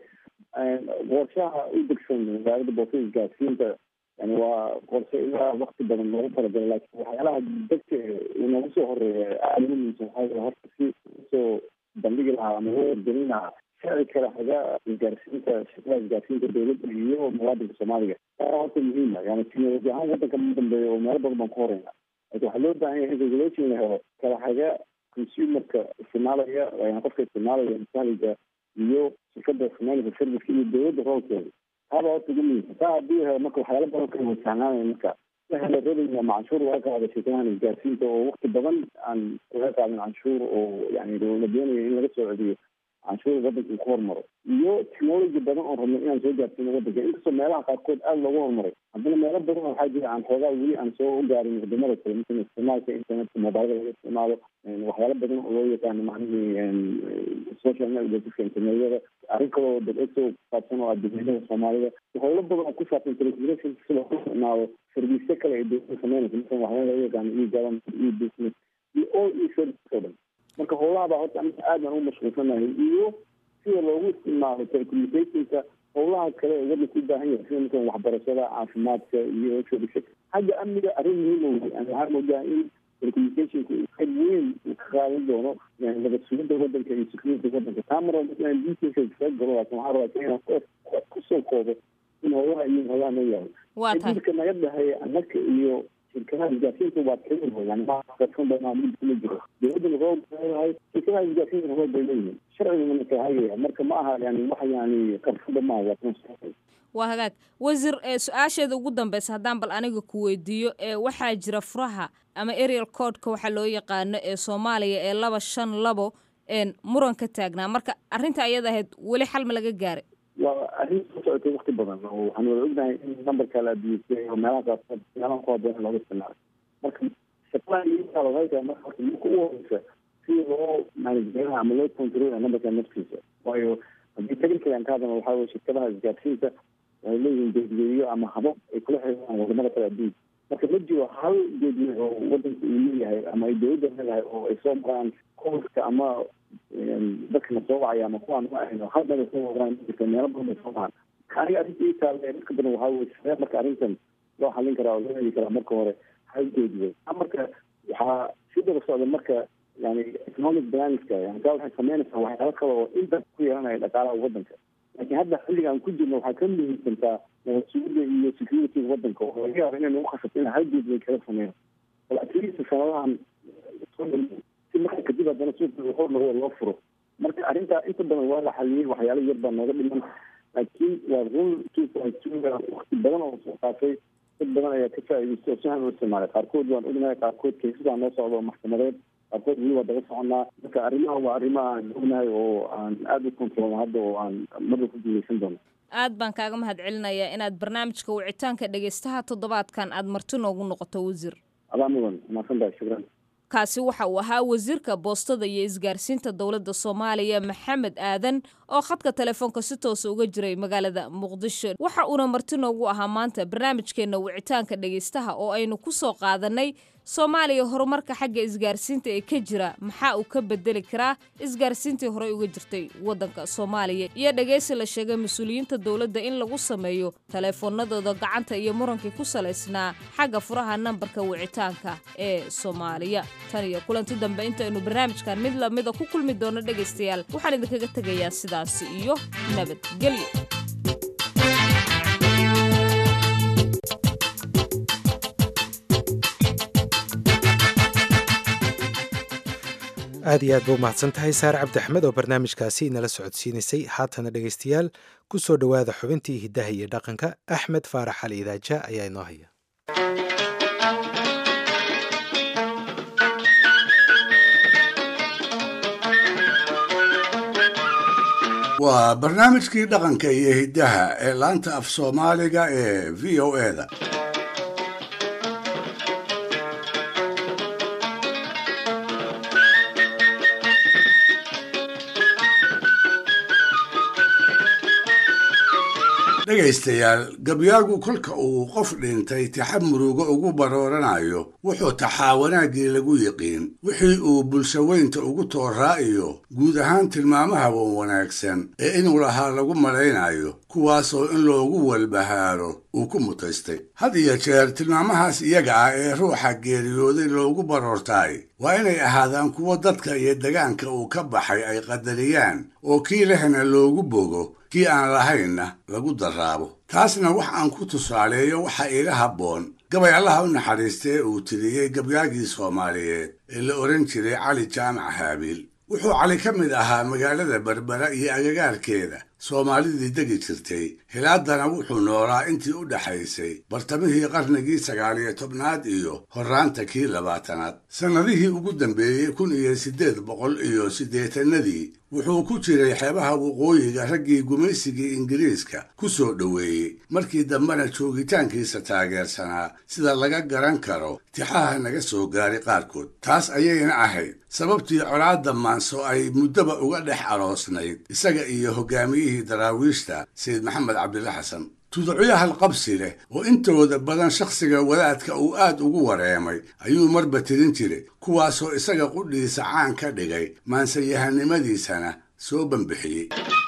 qorshaha u degsan wasaaradda boosada isgaarsiinta yani waa qorshe ilaa wakti badan loogu talagalay laakiin waxyaalaha degta noogu soo horeeya aada ugu muhiimsan waxaa horta si usoo bandhigi lahaa ama loo wargelin lahaa sharci kale haga isgaarsiinta shirkadaha isgaarsiinta dowladda iyo muwaadinka soomaaliga taa horta muhiima yani teknoloji ahaan wadanka ma dambeeya oo meelo badan baan ku horeyna laakiin waxaa loo baahan yahay in regulation la helo kala haga consumerka isticmaalaya yani qofka isticmaalaya masahliga iyo shirkada isticmaaleysa serviceka iyo dowladda roolkeeda taaba horta ugu muhiimsan taa haddii helo marka waxyaala badan kala wajahnaanaya marka la helo revenue ama canshuur laga qaado shirkadahan isgaarsiinta oo wakti badan aan laga qaadin canshuur oo yani la doonayo in laga soo celiyo canshuur wadanka uu ku hormaro iyo technology badan oo rabno inaan soo gaarsiino wadanka inkastoo meelaha qaarkood aada loogu horumaray haddana meelo badan waxaa jira aan xoogaa weli aan soo gaarin wadamada kale مثل isticmaalka internetka mobilada laga isticmaalo waxyaalo badan oo loo yaqaano macnihii social networkska internetyada arrin kaloo dadso kusaabsan oo adduunyada soomaalida howlo badan oo ku saabsan telecommunication si loo isticmaalo service kale ay dowladda sameynaysa مثلا waxyaala laga yaqaano e government e business iyo all e service oo dhan marka howlahabaa horta aniga aad baan ugu mashquulsanahay iyo sida loogu isticmaalo telecommunicationka howlaha kale ee wadanka u baahan yahay sida markan waxbarashada caafimaadka iyo service xagga amniga arrin muhiim wey yani waxaa moodaa in telecommunicationka qayb weyn uu ka qaadan doono yani nabad sugidda wadanka iyo security wadanka taa mar walba inaan detailka kaga galo laakin waxaa rabaa inaan kusoo koobo in howlaha iyo howlaha noo yahay waa tahay xididka naga dhexeeya annaga iyo shirkadaha isgaarsiinta waa kaliya wey yani maaqarsan badan mid kuma jiro dowladda roob leedahay shirkadaha isgaarsiinta roob bay leeyihiin sharciguna kala hagaya marka ma aha yani wax yani qarsanba maaha waa kan waa hagaag wasiir su-aasheeda ugu dambeysa haddaan bal aniga ku weydiiyo ee waxaa jira furaha ama arial codeka waxaa loo yaqaano ee soomaaliya ee laba shan labo muran ka taagnaa marka arrinta ayada ahayd weli xal ma laga gaaray waa arrin soo socotay wakti badan oo waxaan wada ognahay in numberka la adiyestay oo meelaha qaarkood meelaha ku haboon looga isticmaalo marka shaqada iyadaa waxay tahay marka horta marka ugu horeysa si loo manageraha ama loo controlaya numberka naftiisa waayo haddii technical aan ka hadlana waxaa weye shirkadaha isgaarsiinta waxay leeyihiin geedgeediyo ama habab ay kula xiriiraan wadamada kale adduunka marka ma jiro hal geediyo oo wadanka uu leeyahay ama ay dowladda leedahay oo ay soo maraan koolka ama dadkana soo wacaya ama kuwaan ma ahayno hal meel ay soo maraan jirta meelo badan ay soo maraan aniga arrinta ii taale marka badan waxaa weye sidee marka arrintan loo xallin karaa oo loo heli karaa marka hore hal geediyo marka waxaa si daba socda marka yani economic balanska yani taa waxay sameynaysaa waxyaalo kale oo inta ku yeelanaya dhaqaalaha wadanka laakiin hadda xilliga aan ku jirno waxaa ka muhiimsantaa nabad sugidda iyo security wadanka oo laga yaaba inay nagu khasabto in hal geed bay kala sameeyaan bal atleast sanadahan si marka kadib haddana suuqa hor lago loo furo marka arrintaa inta badan waa la xaliyey waxyaalo yar baa nooga dhiman laakiin waa rule two point two wakti badan oo soo qaatay dad badan ayaa ka faa'iidaysta oo si han u isticmaalay qaarkood waan ognahay qaarkood kaysasaan noo socda oo maxkamadeed qaarkood weli waa daba soconaa marka arrimaha waa arrimo aan ognahay oo aan aada u kontrolno hadda oo aan marba ku guuleysan doono aad baan kaaga mahad celinayaa inaad barnaamijka wicitaanka dhegaystaha toddobaadkan aad marti noogu noqoto wasiir adaa mudan mahadsantahay shukran kaasi waxa uu ahaa wasiirka boostada iyo isgaarsiinta dowladda soomaaliya maxamed aadan oo khadka telefoonka si toosa uga jiray magaalada muqdisho waxa uuna marti noogu ahaa maanta barnaamijkeenna wicitaanka dhegaystaha oo aynu ku soo qaadanay soomaaliya horumarka xagga isgaarsiinta ee ka jira maxaa uu ka bedeli karaa isgaarsiintii horey uga jirtay waddanka soomaaliya iyo dhegaysi la sheegay mas-uuliyiinta dowladda in lagu sameeyo taleefoonadooda gacanta iyo murankii ku salaysnaa xagga furaha nambarka wicitaanka ee soomaaliya tan iyo kulanti dambe intaynu barnaamijkan mid lamida ku kulmi doono dhegaystayaal waxaan idinkaga tegayaa sidaasi iyo nabadgelyo aad iyo aad ba u mahadsan tahay saare cabdi axmed oo barnaamijkaasi inala socodsiinaysay haatana dhegaystayaal ku soo dhowaada xubintii hiddaha iyo dhaqanka axmed faarax ali idaaja ayaa inoo haya waa barnaamijkii dhaqanka iyo hiddaha ee laanta af soomaaliga ee v o e da dhegaystayaal gabyaagu kolka uu qof dhintay taxa murugo ugu barooranayo wuxuu taxaa wanaaggii lagu yiqiin wixii uu bulshaweynta ugu tooraa iyo guud ahaan tilmaamaha wan wanaagsan ee inuu lahaa lagu malaynayo kuwaasoo in loogu walbahaaro uu ku mutaystay had iyo jeer tilmaamahaas iyaga ah ee ruuxa geeriyooday loogu baroortaay waa inay ahaadaan kuwo dadka iyo degaanka uu ka baxay ay qadariyaan oo kii lehna loogu bogo kii aan lahaynna lagu daraabo taasna wax aan ku tusaaleeyo waxa iila habboon gabay allaha u naxariista ee uu tiriyey gabyaagii soomaaliyeed ee la odhan jiray cali jaamac haabiil wuxuu cali ka mid ahaa magaalada berbera iyo agagaarkeeda soomaalidii degi jirtay hilaadana wuxuu noolaa intii u dhaxaysay bartamihii qarnigii sagaaliyo tobnaad iyo horraanta kii labaatanaad sannadihii ugu dambeeyey kun iyo siddeed boqol iyo siddeetanadii wuxuu ku jiray xeebaha waqooyiga raggii gumaysigii ingiriiska ku soo dhoweeyey markii dambena joogitaankiisa taageersanaa sida laga garan karo tixaha naga soo gaaray qaarkood taas ayayna ahayd sababtii colaadda maanso ay muddaba uga dhex aroosnayd isaga iyo hogaamiyihii daraawiishta sayid maxamed cabdilla xasan tuducyahal qabsi leh oo intooda badan shakhsiga wadaadka uu aad ugu wareemay ayuu marba tirin jiray kuwaasoo isaga qudhiisa caan ka dhigay maansayahanimadiisana soo bambixiyey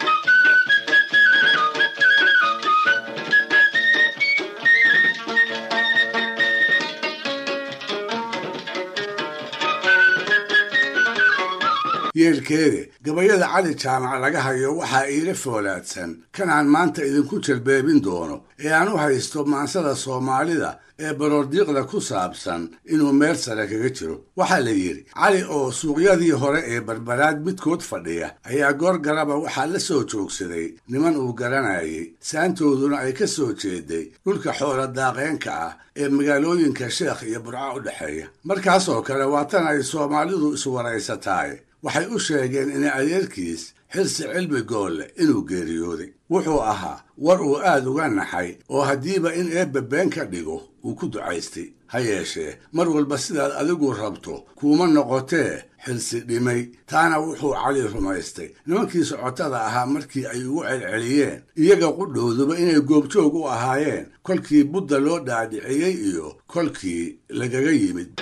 yeelkeede gabayada cali jaamac laga hayo waxaa iila foolaadsan kan aan maanta idinku jalbeebin doono ee aan u haysto maansada soomaalida ee baroordiiqda ku saabsan inuu meel sare kaga jiro waxaa la yidhi cali oo suuqyadii hore ee barbaraad midkood fadhiya ayaa goor garaba waxaa la soo joogsaday niman uu garanayay saantooduna ay ka soo jeeday dhulka xoola daaqeenka ah ee magaalooyinka sheekh iyo burco u dhexeeya markaasoo kale waa tan ay soomaalidu iswaraysataay waxay u sheegeen in adeerkiis xirsi cilmi goolle inuu geeriyooday wuxuu ahaa war uu aad uga naxay oo haddiiba in eebbe been ka dhigo uu ku ducaystay ha yeeshee mar walba sidaad adigu rabto kuuma noqotee xilsi dhimay taana wuxuu cali rumaystay nimankii socotada ahaa markii ay ugu celceliyeen iyaga qudhowduba inay goobjoog u ahaayeen kolkii budda loo dhaadhiciyey iyo kolkii lagaga yimid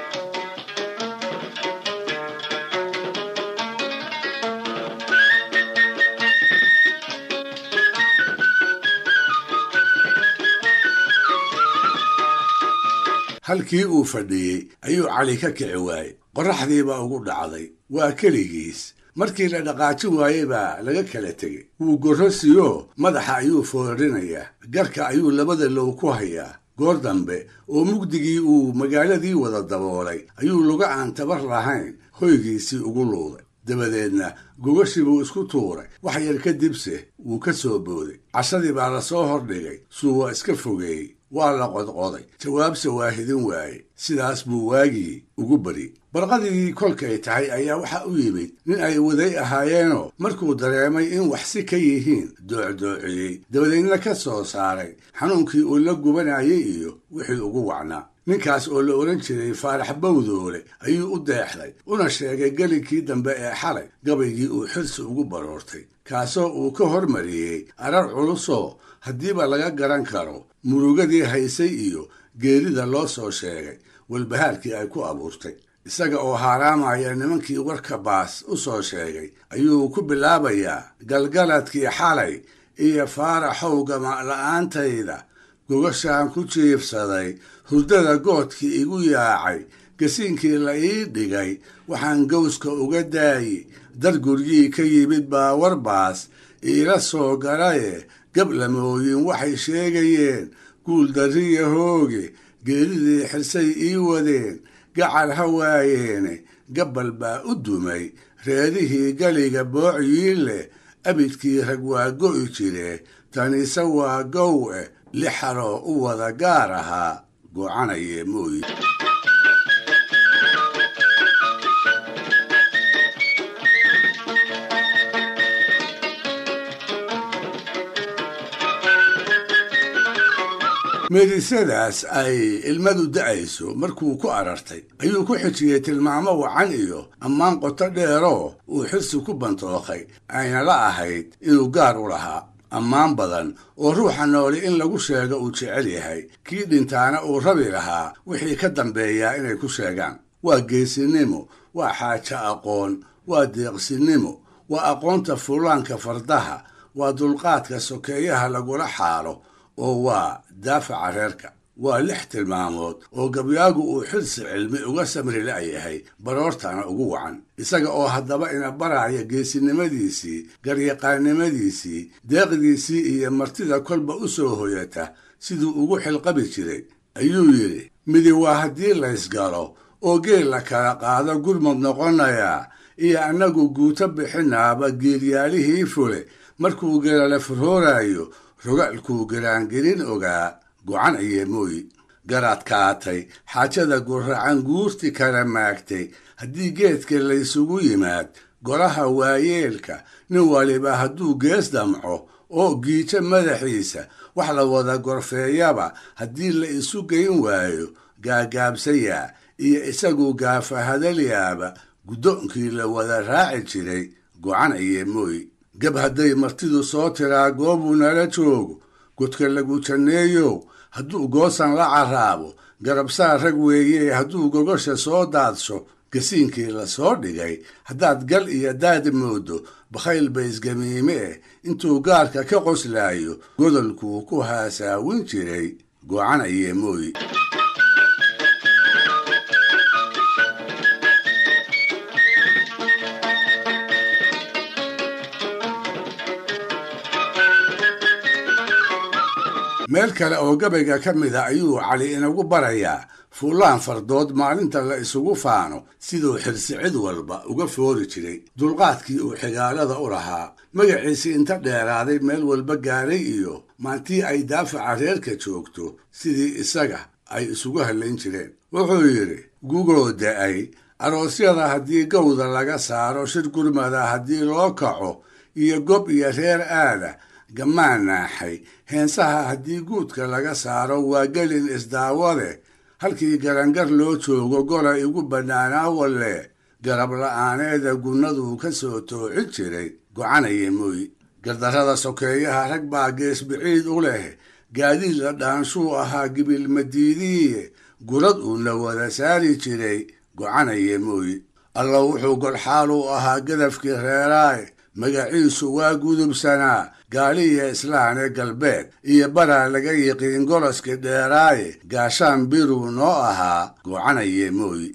halkii uu fadhiyey ayuu cali ka kici waayey qorraxdiibaa ugu dhacday waa keligiis markii la dhaqaajin waayey baa laga kala tegey wuu gorrosiyoo madaxa ayuu foorrinayaa garka ayuu labada low ku hayaa goor dambe oo mugdigii uu magaaladii wada daboolay ayuu luga aan tabar lahayn hoygiisii ugu luuday dabadeedna gogashii buu isku tuuray wax yar kadibse wuu ka soo booday cashadii baa la soo hordhigay suu waa iska fogeeyey waa la qodqoday jawaabse waa hidin waaye sidaas buu waagii ugu bari barqadii kolkay tahay ayaa waxa u yimid nin ay waday ahaayeenoo markuu dareemay in wax si ka yihiin doocdoociyey dabadeedna ka soo saaray xanuunkii uu la gubanayay iyo wixii ugu wacnaa ninkaas oo la odhan jiray faarax bawdoole ayuu u deexday una sheegay gelinkii dambe ee xalay gabaygii uu xirsi ugu baroortay kaasoo uu ka hormariyey arar culusoo haddiiba laga garan karo murugadii haysay iyo geerida loo soo sheegay walbahaarkii ay ku abuurtay isaga oo haaraamaya nimankii warka baas u soo sheegay ayuu ku bilaabayaa galgaladkii xalay iyo faaraxow gama'la'aantayda gogashaan ku jiibsaday hurdada goodkii igu yaacay gasiinkii la ii dhigay waxaan gowska uga daayi dar guryii ka yimid baa warbaas iila soo galaye gablamooyin waxay sheegayeen guul darriya hooge geeridii xirsay ii wadeen gacal ha waayeene gabbal baa u dumay reerihii galiga boociyii leh abidkii rag waa go'i jire taniise waa gow eh lixaroo u wada gaar ahaa goocanaye mooyi meedisadaas ay ilmadu da'ayso markuu ku arartay ayuu ku xijiyey tilmaamo wacan iyo ammaan qoto dheeroo uu xirsi ku bantookay ayna la ahayd inuu gaar u lahaa ammaan badan oo ruuxa nooli in lagu sheego uu jecel yahay kii dhintaana uu rabi lahaa wixii ka dambeeyaa inay ku sheegaan waa geesinimo waa xaajo aqoon waa deeqsinimo waa aqoonta fulaanka fardaha waa dulqaadka sokeeyaha lagula xaalo oo waa daafaca reerka waa lix tilmaamood oo gabyaagu uu xirsi cilmi uga samri la'yahay baroortana ugu wacan isaga oo haddaba ina baraya geesinimadiisii garyaqaannimadiisii deeqdiisii iyo martida kolba u soo hoyata siduu ugu xilqabi jiray ayuu yidhi midi waa haddii laysgalo oo geel la kala qaado gurmud noqonayaa iyo annagu guuto bixinaaba geelyaalihii fule markuu geelale furhooraayo rogaalkuu garaangelin ogaa gocan ayee mooyi garaadkaatay xaajada guracan guurti kala maagtay haddii geedka laysugu yimaad golaha waayeelka nin waliba hadduu gees damco oo giijo madaxiisa wax la wada gorfeeyaba haddii la isu geyn waayo gaagaabsayaa iyo isagu gaafahadalyaaba guddoonkii la wada raaci jiray gocan ayee mooyi gab hadday martidu soo tiraa goobuu nala joogo godka lagu janneeyow hadduu goosan la carraabo garabsaa rag weeye hadduu gogosha soo daadsho gasiinkii la soo dhigay haddaad gal iyo daad moodo bakhayl ba isgamiime eh intuu gaarka ka qoslaayo godolkuu ku haasaawin jiray gocan ayee mooyi meel kale oo gabayga ka mid a ayuu cali inagu barayaa fuulaan fardood maalinta la isugu faano siduu xirsi cid walba uga foori jiray dulqaadkii uu xigaalada u lahaa magaciisii inta dheeraaday meel walba gaaray iyo maantii ay daafaca reerka joogto sidii isaga ay isugu hallayn jireen wuxuu yidhi gugoo da'ay aroosyada haddii gowda laga saaro shir gurmada haddii loo kaco iyo gob iyo reer aada gammaan naaxay heensaha haddii guudka laga saaro waa gelin isdaawade halkii garangar loo joogo gola igu bannaanaa walle garab la'aaneeda gunnaduu ka soo toocin jiray gocanaya mooyi gardarrada sokeeyaha rag baa gees biciid u leh gaadiid la dhaanshuu ahaa gibilmadiidiiye gurad uuna wada saari jiray gocanaya mooyi alla wuxuu golxaal u ahaa gadafkii reeraaye magaciisu waa gudubsanaa gaaliya islaan ee galbeed iyo baraa laga yiqiin goloskii dheeraaye gaashaan biruu noo ahaa goocanaye mooyi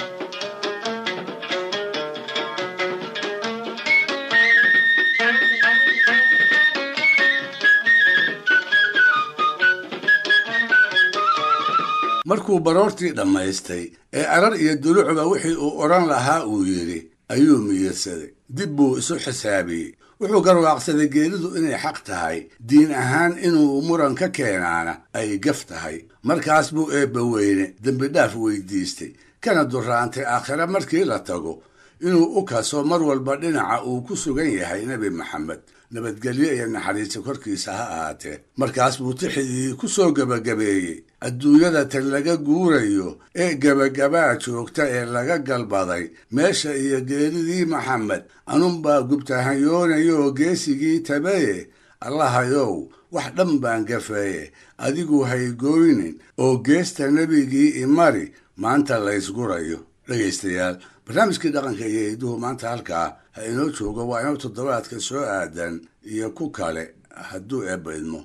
markuu baroortii dhammaystay ee arar iyo dulucba wixii uu odhan lahaa uu yidhi ayuu miyirsaday dib buu isu xisaabiyey wuxuu garwaaqsaday geeridu inay xaq tahay diin ahaan inuu muran ka keenaana ay gaf tahay markaas buu eebba weyne dembidhaaf weydiistay kana duraantay aakhire markii la tago inuu u kaso mar walba dhinaca uu ku sugan yahay nebi maxamed nabadgelyo iyo naxariisi korkiisa ha ahaatee markaas buu tixidii ku soo gebagabeeyey adduunyada tan laga guurayo ee gebagabaa joogta ee laga galbaday meesha iyo geeridii maxamed anunbaa gubtahanyoonayoo geesigii tabaye allahayow wax dhan baan gafeeye adigu haygooynin oo geesta nebigii imari maanta laysgurayo dhegaystayaal barnaamijkii dhaqanka iyo hidduhu maanta halkaa ha inoo joogo waa inuu toddobaadka soo aadan iyo ku kale hadduu eebba idmo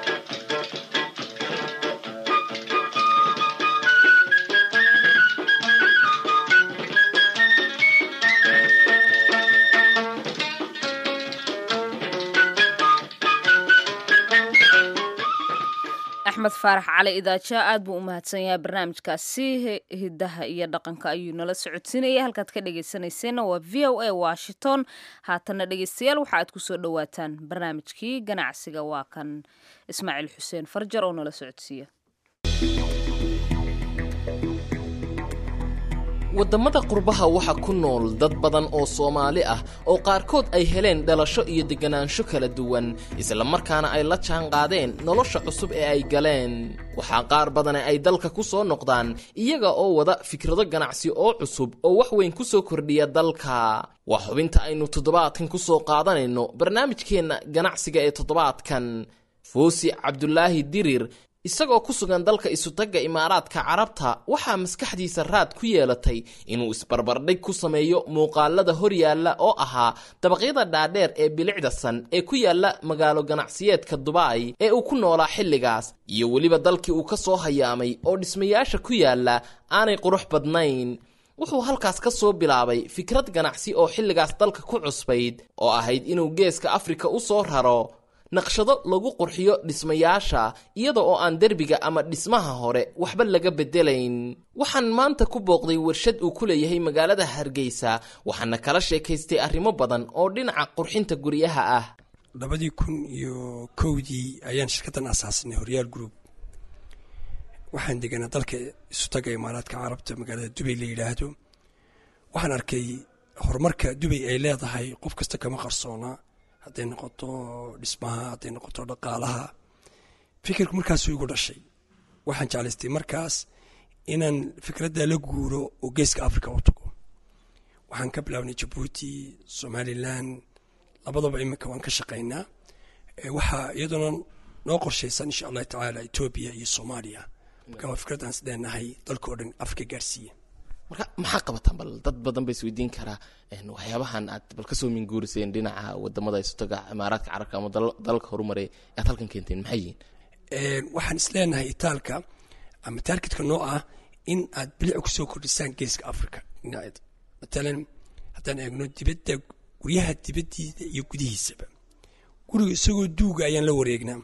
axmed faarax cali idaaja aad buu u mahadsan yahay barnaamijkaasi hidaha iyo dhaqanka ayuu nala socodsiinaya halkaad ka dhegaysanayseena waa v o a washington haatana dhegaystayaal waxa aad kusoo dhowaataan barnaamijkii ganacsiga waa kan ismaaciil xuseen farjar oo nala socodsiiya waddamada qurbaha waxaa ku nool dad badan oo soomaali ah oo qaarkood ay heleen dhalasho iyo deganaansho kala duwan islamarkaana ay la jaanqaadeen nolosha cusub ee ay galeen waxaa qaar badane ay dalka ku soo noqdaan iyaga oo wada fikrado ganacsi oo cusub oo wax weyn ku soo kordhiya dalka waa xubinta aynu toddobaadkan ku soo qaadanayno barnaamijkeenna ganacsiga ee toddobaadkan foosi cabdulaahi dirir isagoo ku sugan dalka isutagga imaaraadka carabta waxaa maskaxdiisa raad ku yeelatay inuu isbarbardhig ku sameeyo muuqaalada horyaalla oo ahaa dabaqyada dhaadheer ee bilicda san ee ku yaalla magaalo ganacsiyeedka dubai ee uu ku noolaa xilligaas iyo weliba dalkii uu ka soo hayaamay oo dhismayaasha ku yaalla aanay qurux badnayn wuxuu halkaas ka soo bilaabay fikrad ganacsi oo xilligaas dalka ku cusbayd oo ahayd inuu geeska afrika u soo raro naqshado lagu qurxiyo dhismayaasha iyada oo aan derbiga ama dhismaha hore waxba laga beddelayn waxaan maanta ku booqday warshad uu ku leeyahay magaalada hargeysa waxaana kala sheekaystay arrimo badan oo dhinaca qurxinta guryaha ah labadii kun iyo kowdii ayaan shirkaddan asaasinay horyaal group waxaan deganaa dalka isutaga imaaraadka carabta magaalada dubay la yidhaahdo waxaan arkay horumarka dubay ay leedahay qof kasta kama qarsoonaa hadday noqoto dhismaha hadday noqoto dhaqaalaha fikirku markaasuu igu dhashay waxaan jeclaystay markaas inaan fikradda la guuro oo geeska africa u tago waxaan ka bilaabnay jabuuti somalilan labadaba iminka waan ka shaqaynaa waxaa iyaduna noo qorshaysan insha allahu tacaala etoobiya iyo soomaaliya marka waa fikrad aan isdheenahay dalka oo dhan africa gaarsiiya marka maxaa qabataan bal dad badan ba isweydiin karaa waxyaabahan aad bal kasoo minguuriseen dhinaca wadamada istoga imaaraadka carabka ama dalalka horumarey aad halkan keenteen maxay yihiin waxaan isleenahay itaalka ama taargetka noo ah in aad bilic kusoo kordhisaan geeska africa dhinaceeda matalan haddaan eegno dibadda guryaha dibaddiida iyo gudihiisaba guriga isagoo duuga ayaan la wareegnaa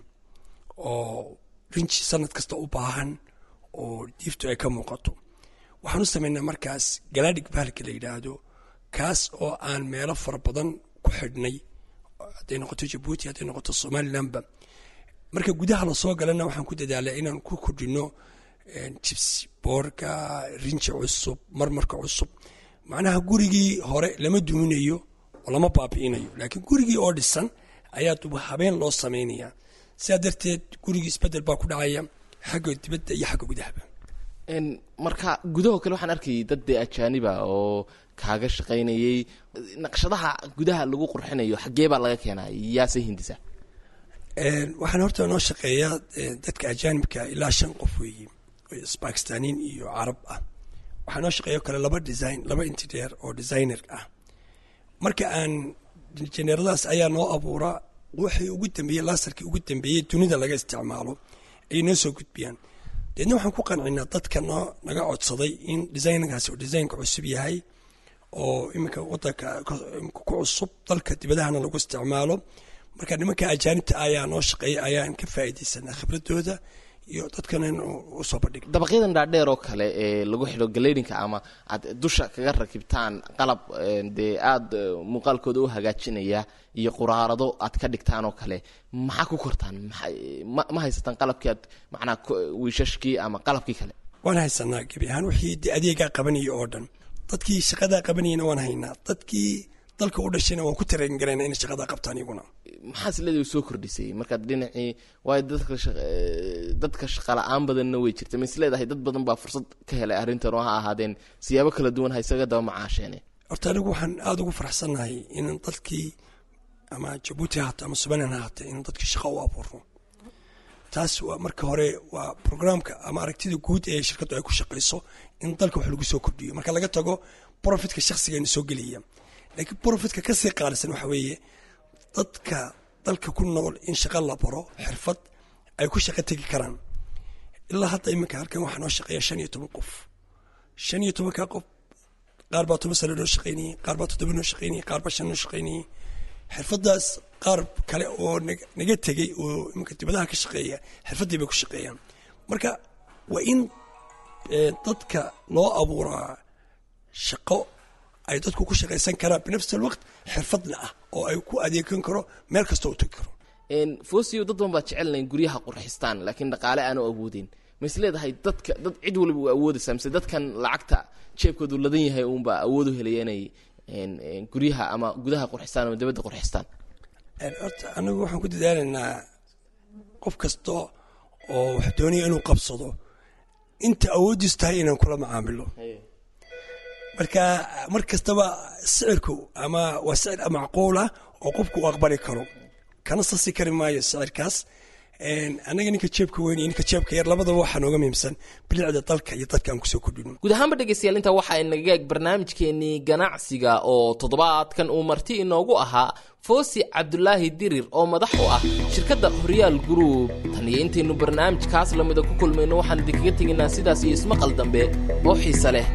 oo rinji sanad kasta u baahan oo diiftu ay ka muuqato waxaan u samaynaa markaas galaadhig bahalka la yidhaahdo kaas oo aan meelo fara badan ku xidhnay hadday noqoto jabuuti hadday noqoto somalilanba marka gudaha lasoo galana waxaan ku dadaalay inaan ku kordhino jibsi boorka rinji cusub marmarka cusub macnaha gurigii hore lama duminayo oo lama baabi'inayo laakiin gurigii oo dhisan ayaa duba habeen loo samaynayaa sidaa darteed gurigii isbedel baa ku dhacaya xagga dibadda iyo xagga gudahaba marka gudahoo kale waxaan arkayay dad dee ajaaniba oo kaaga shaqaynayay naqshadaha gudaha lagu qurxinayo xaggee baa laga keenaa yaase hindisa waxaan horta noo shaqeeyaa dadka ajaanibka ilaa shan qof weeye bakistaniin iyo carab ah waxaa noo shaqeeya kale laba design laba interier oo designer ah marka aan injineeradaas ayaa noo abuura wixii ugu dambeeyey laasarkii ugu dambeeyey dunida laga isticmaalo ayay noo soo gudbiyaan deedna waxaan ku qancinaa dadka noo naga codsaday in designkaasi oo designka cusub yahay oo iminka wadanka ku cusub dalka dibadahana lagu isticmaalo marka nimanka ajaanibta ayaa noo shaqeeya ayaan ka faa'iidaysanaa khibradooda iyo dadkana in usoo bandhig dabaqyadan dhaadheer oo kale ee lagu xidho galeydhinka ama aad dusha kaga rakibtaan qalab dee aada muuqaalkooda u hagaajinaya iyo quraarado aad ka dhigtaan oo kale maxaa ku kortaan ma ma haysataan qalabkii aad macnaa wiishashkii ama qalabkii kale waan haysanaa gebi ahaan wixii de adeegaa qabanaya oo dhan dadkii shaqadaa qabanayana waan haynaa dadkii dalka u dhashayna waan ku tarayngarayna inay shaqadaa qabtaan iyaguna maxaa sileeda soo kordhisay markaad dhinacii waayo dadka dadka shaqa la-aan badanna way jirta ma isleedahay dad badan baa fursad ka helay arrintan oo ha ahaadeen siyaabo kala duwan ha isaga daba macaasheene horta anigu waxaan aada ugu faraxsannahay in dadkii ama jabuuti haata ama somalilan haata in dadkii shaqo u abuurno taas waa marka hore waa programka ama aragtida guud ee shirkaddu ay ku shaqayso in dalka wax lagu soo kordhiyo marka laga tago profitka shakhsigeena soo gelaya laakiin profitka kasii qaalisan waxa weeye dadka dalka ku nool in shaqo la baro xirfad ay ku shaqo tegi karaan ilaa hadda iminka halkan waxaa noo shaqeeya shan iyo toban qof shan iyo tobanka qof qaar baa toban sano noo shaqeynayay qaar baa toddoba noo shaqeynayay qaar baa shan noo shaqeynayay xirfadaas qaar kale oo naga tegey oo iminka dibadaha ka shaqeeya xirfaddii bay ku shaqeeyaan marka waa in dadka loo abuuraa shaqo ay dadku ku shaqaysan karaan binafsi alwaqt xirfadna ah oo ay ku adeegan karo meel kasta u tegi karo fosio dad badan baa jecelnayn guryaha qurxistaan laakiin dhaqaale aanu awoodin ma is leedahay dadka dad cid waliba u awoodaysaa mise dadkan lacagta jeebkoodu ladan yahay uunbaa awood u helaya inay guryaha ama gudaha qurxistaan ama dabadda qurxistaan horta anigu waxaan ku dadaalaynaa qof kasta oo wax doonaya inuu qabsado inta awooddiisu tahay inaan kula macaamilo marka mar kastaba sicirku ama waa sicir macquulah oo qofku uu aqbali karo kana sasi kari maayo sicirkaas annaga ninka jeebka weyn iyo ninka jeebka yar labadaba waxaa nooga muhiimsan bilicda dalka iyo dadka aan kusoo kordhino guud ahaanba dhegeystayaal intaa waxaa inaga eeg barnaamijkeenii ganacsiga oo toddobaadkan uu marti inoogu ahaa foosi cabdulaahi dirir oo madax u ah shirkadda horyaal group tan iyo intaynu barnaamijkaas lamida ku kulmayno waxaan idinkaga tegaynaa sidaas iyo ismaqal dambe oo xiise leh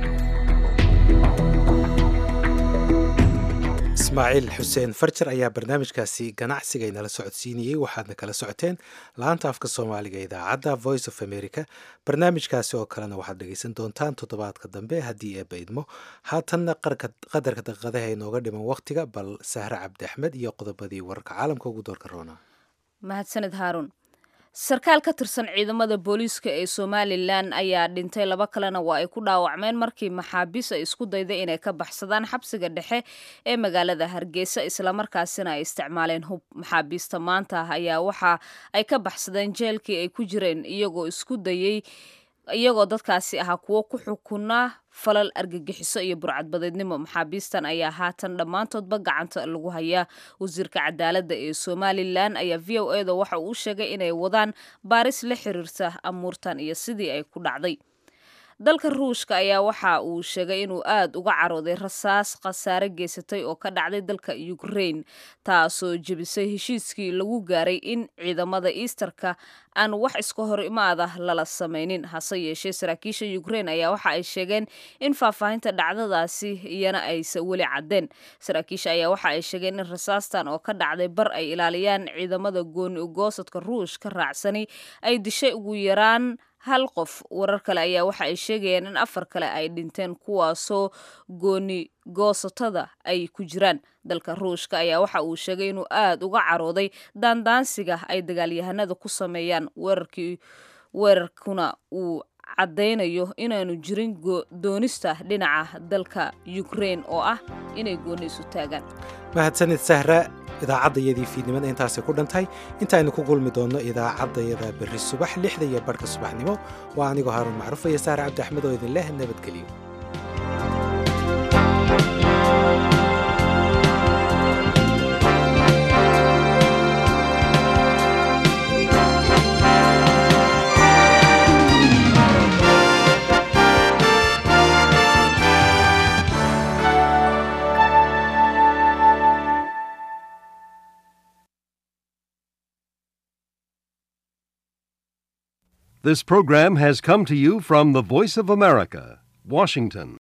ismaaciil xuseen farjar ayaa barnaamijkaasi ganacsiga inala socodsiinayey waxaadna kala socoteen laanta afka soomaaliga idaacadda voice of america barnaamijkaasi oo kalena waxaad dhegeysan doontaan toddobaadka dambe haddii eebba idmo haatanna qadarka daqiiqadaha inooga dhiman wakhtiga bal sahre cabdi axmed iyo qodobadii wararka caalamka ugu doorka roona mahadsaned haaruun sarkaal ka tirsan ciidamada booliiska ee somalilan ayaa dhintay laba kalena waa ay ku dhaawacmeen markii maxaabiis ay isku dayday inay ka baxsadaan xabsiga dhexe ee magaalada hargeysa islamarkaasina ay isticmaaleen hub maxaabiista maanta ayaa waxa ay ka baxsadeen jeelkii ay ku jireen iyagoo isku dayey iyagoo dadkaasi ahaa kuwo ku xukunaa falal argagixiso iyo burcadbadeednimo maxaabiistan ayaa haatan dhammaantoodba gacanta lagu hayaa wasiirka cadaaladda ee somalilan ayaa v o e da waxa uu sheegay inay wadaan baaris la xiriirta amuurtan iyo sidii ay ku dhacday dalka ruushka ayaa waxa uu sheegay inuu aad uga carooday rasaas khasaare geysatay oo ka dhacday dalka ukraine taasoo jebisay heshiiskii lagu gaaray in ciidamada easterka aan wax iska hor imaada lala samaynin hase yeeshee saraakiisha ukraine ayaa waxa ay sheegeen in faahfaahinta dhacdadaasi iyana aysa weli caddeen saraakiisha ayaa waxa ay sheegeen in rasaastan oo ka dhacday bar ay ilaaliyaan ciidamada gooni ugoosadka ruush ka raacsani ay dishay ugu yaraan hal qof warar kale ayaa waxa ay sheegayaan in afar kale ay dhinteen kuwaasoo gooni goosatada ay ku jiraan dalka ruushka ayaa waxa uu sheegay inuu aad uga carooday daandaansiga ay dagaalyahanada ku sameeyaan weerarkii weerarkuna uu caddaynayo inaanu jirin doonista dhinaca dalka ukraine oo ah inay gooni isu taagaan mahadsanid sahra idaacaddayadii fiidnimada intaasay ku dhantahay intaaynu ku kulmi doonno idaacaddayada berri subax lixda iyo barhka subaxnimo waa anigoo haaruun macruuf iyo sahre cabdi axmed oo idin leh nabadgeliyo This program has come to you from the Voice of America, Washington.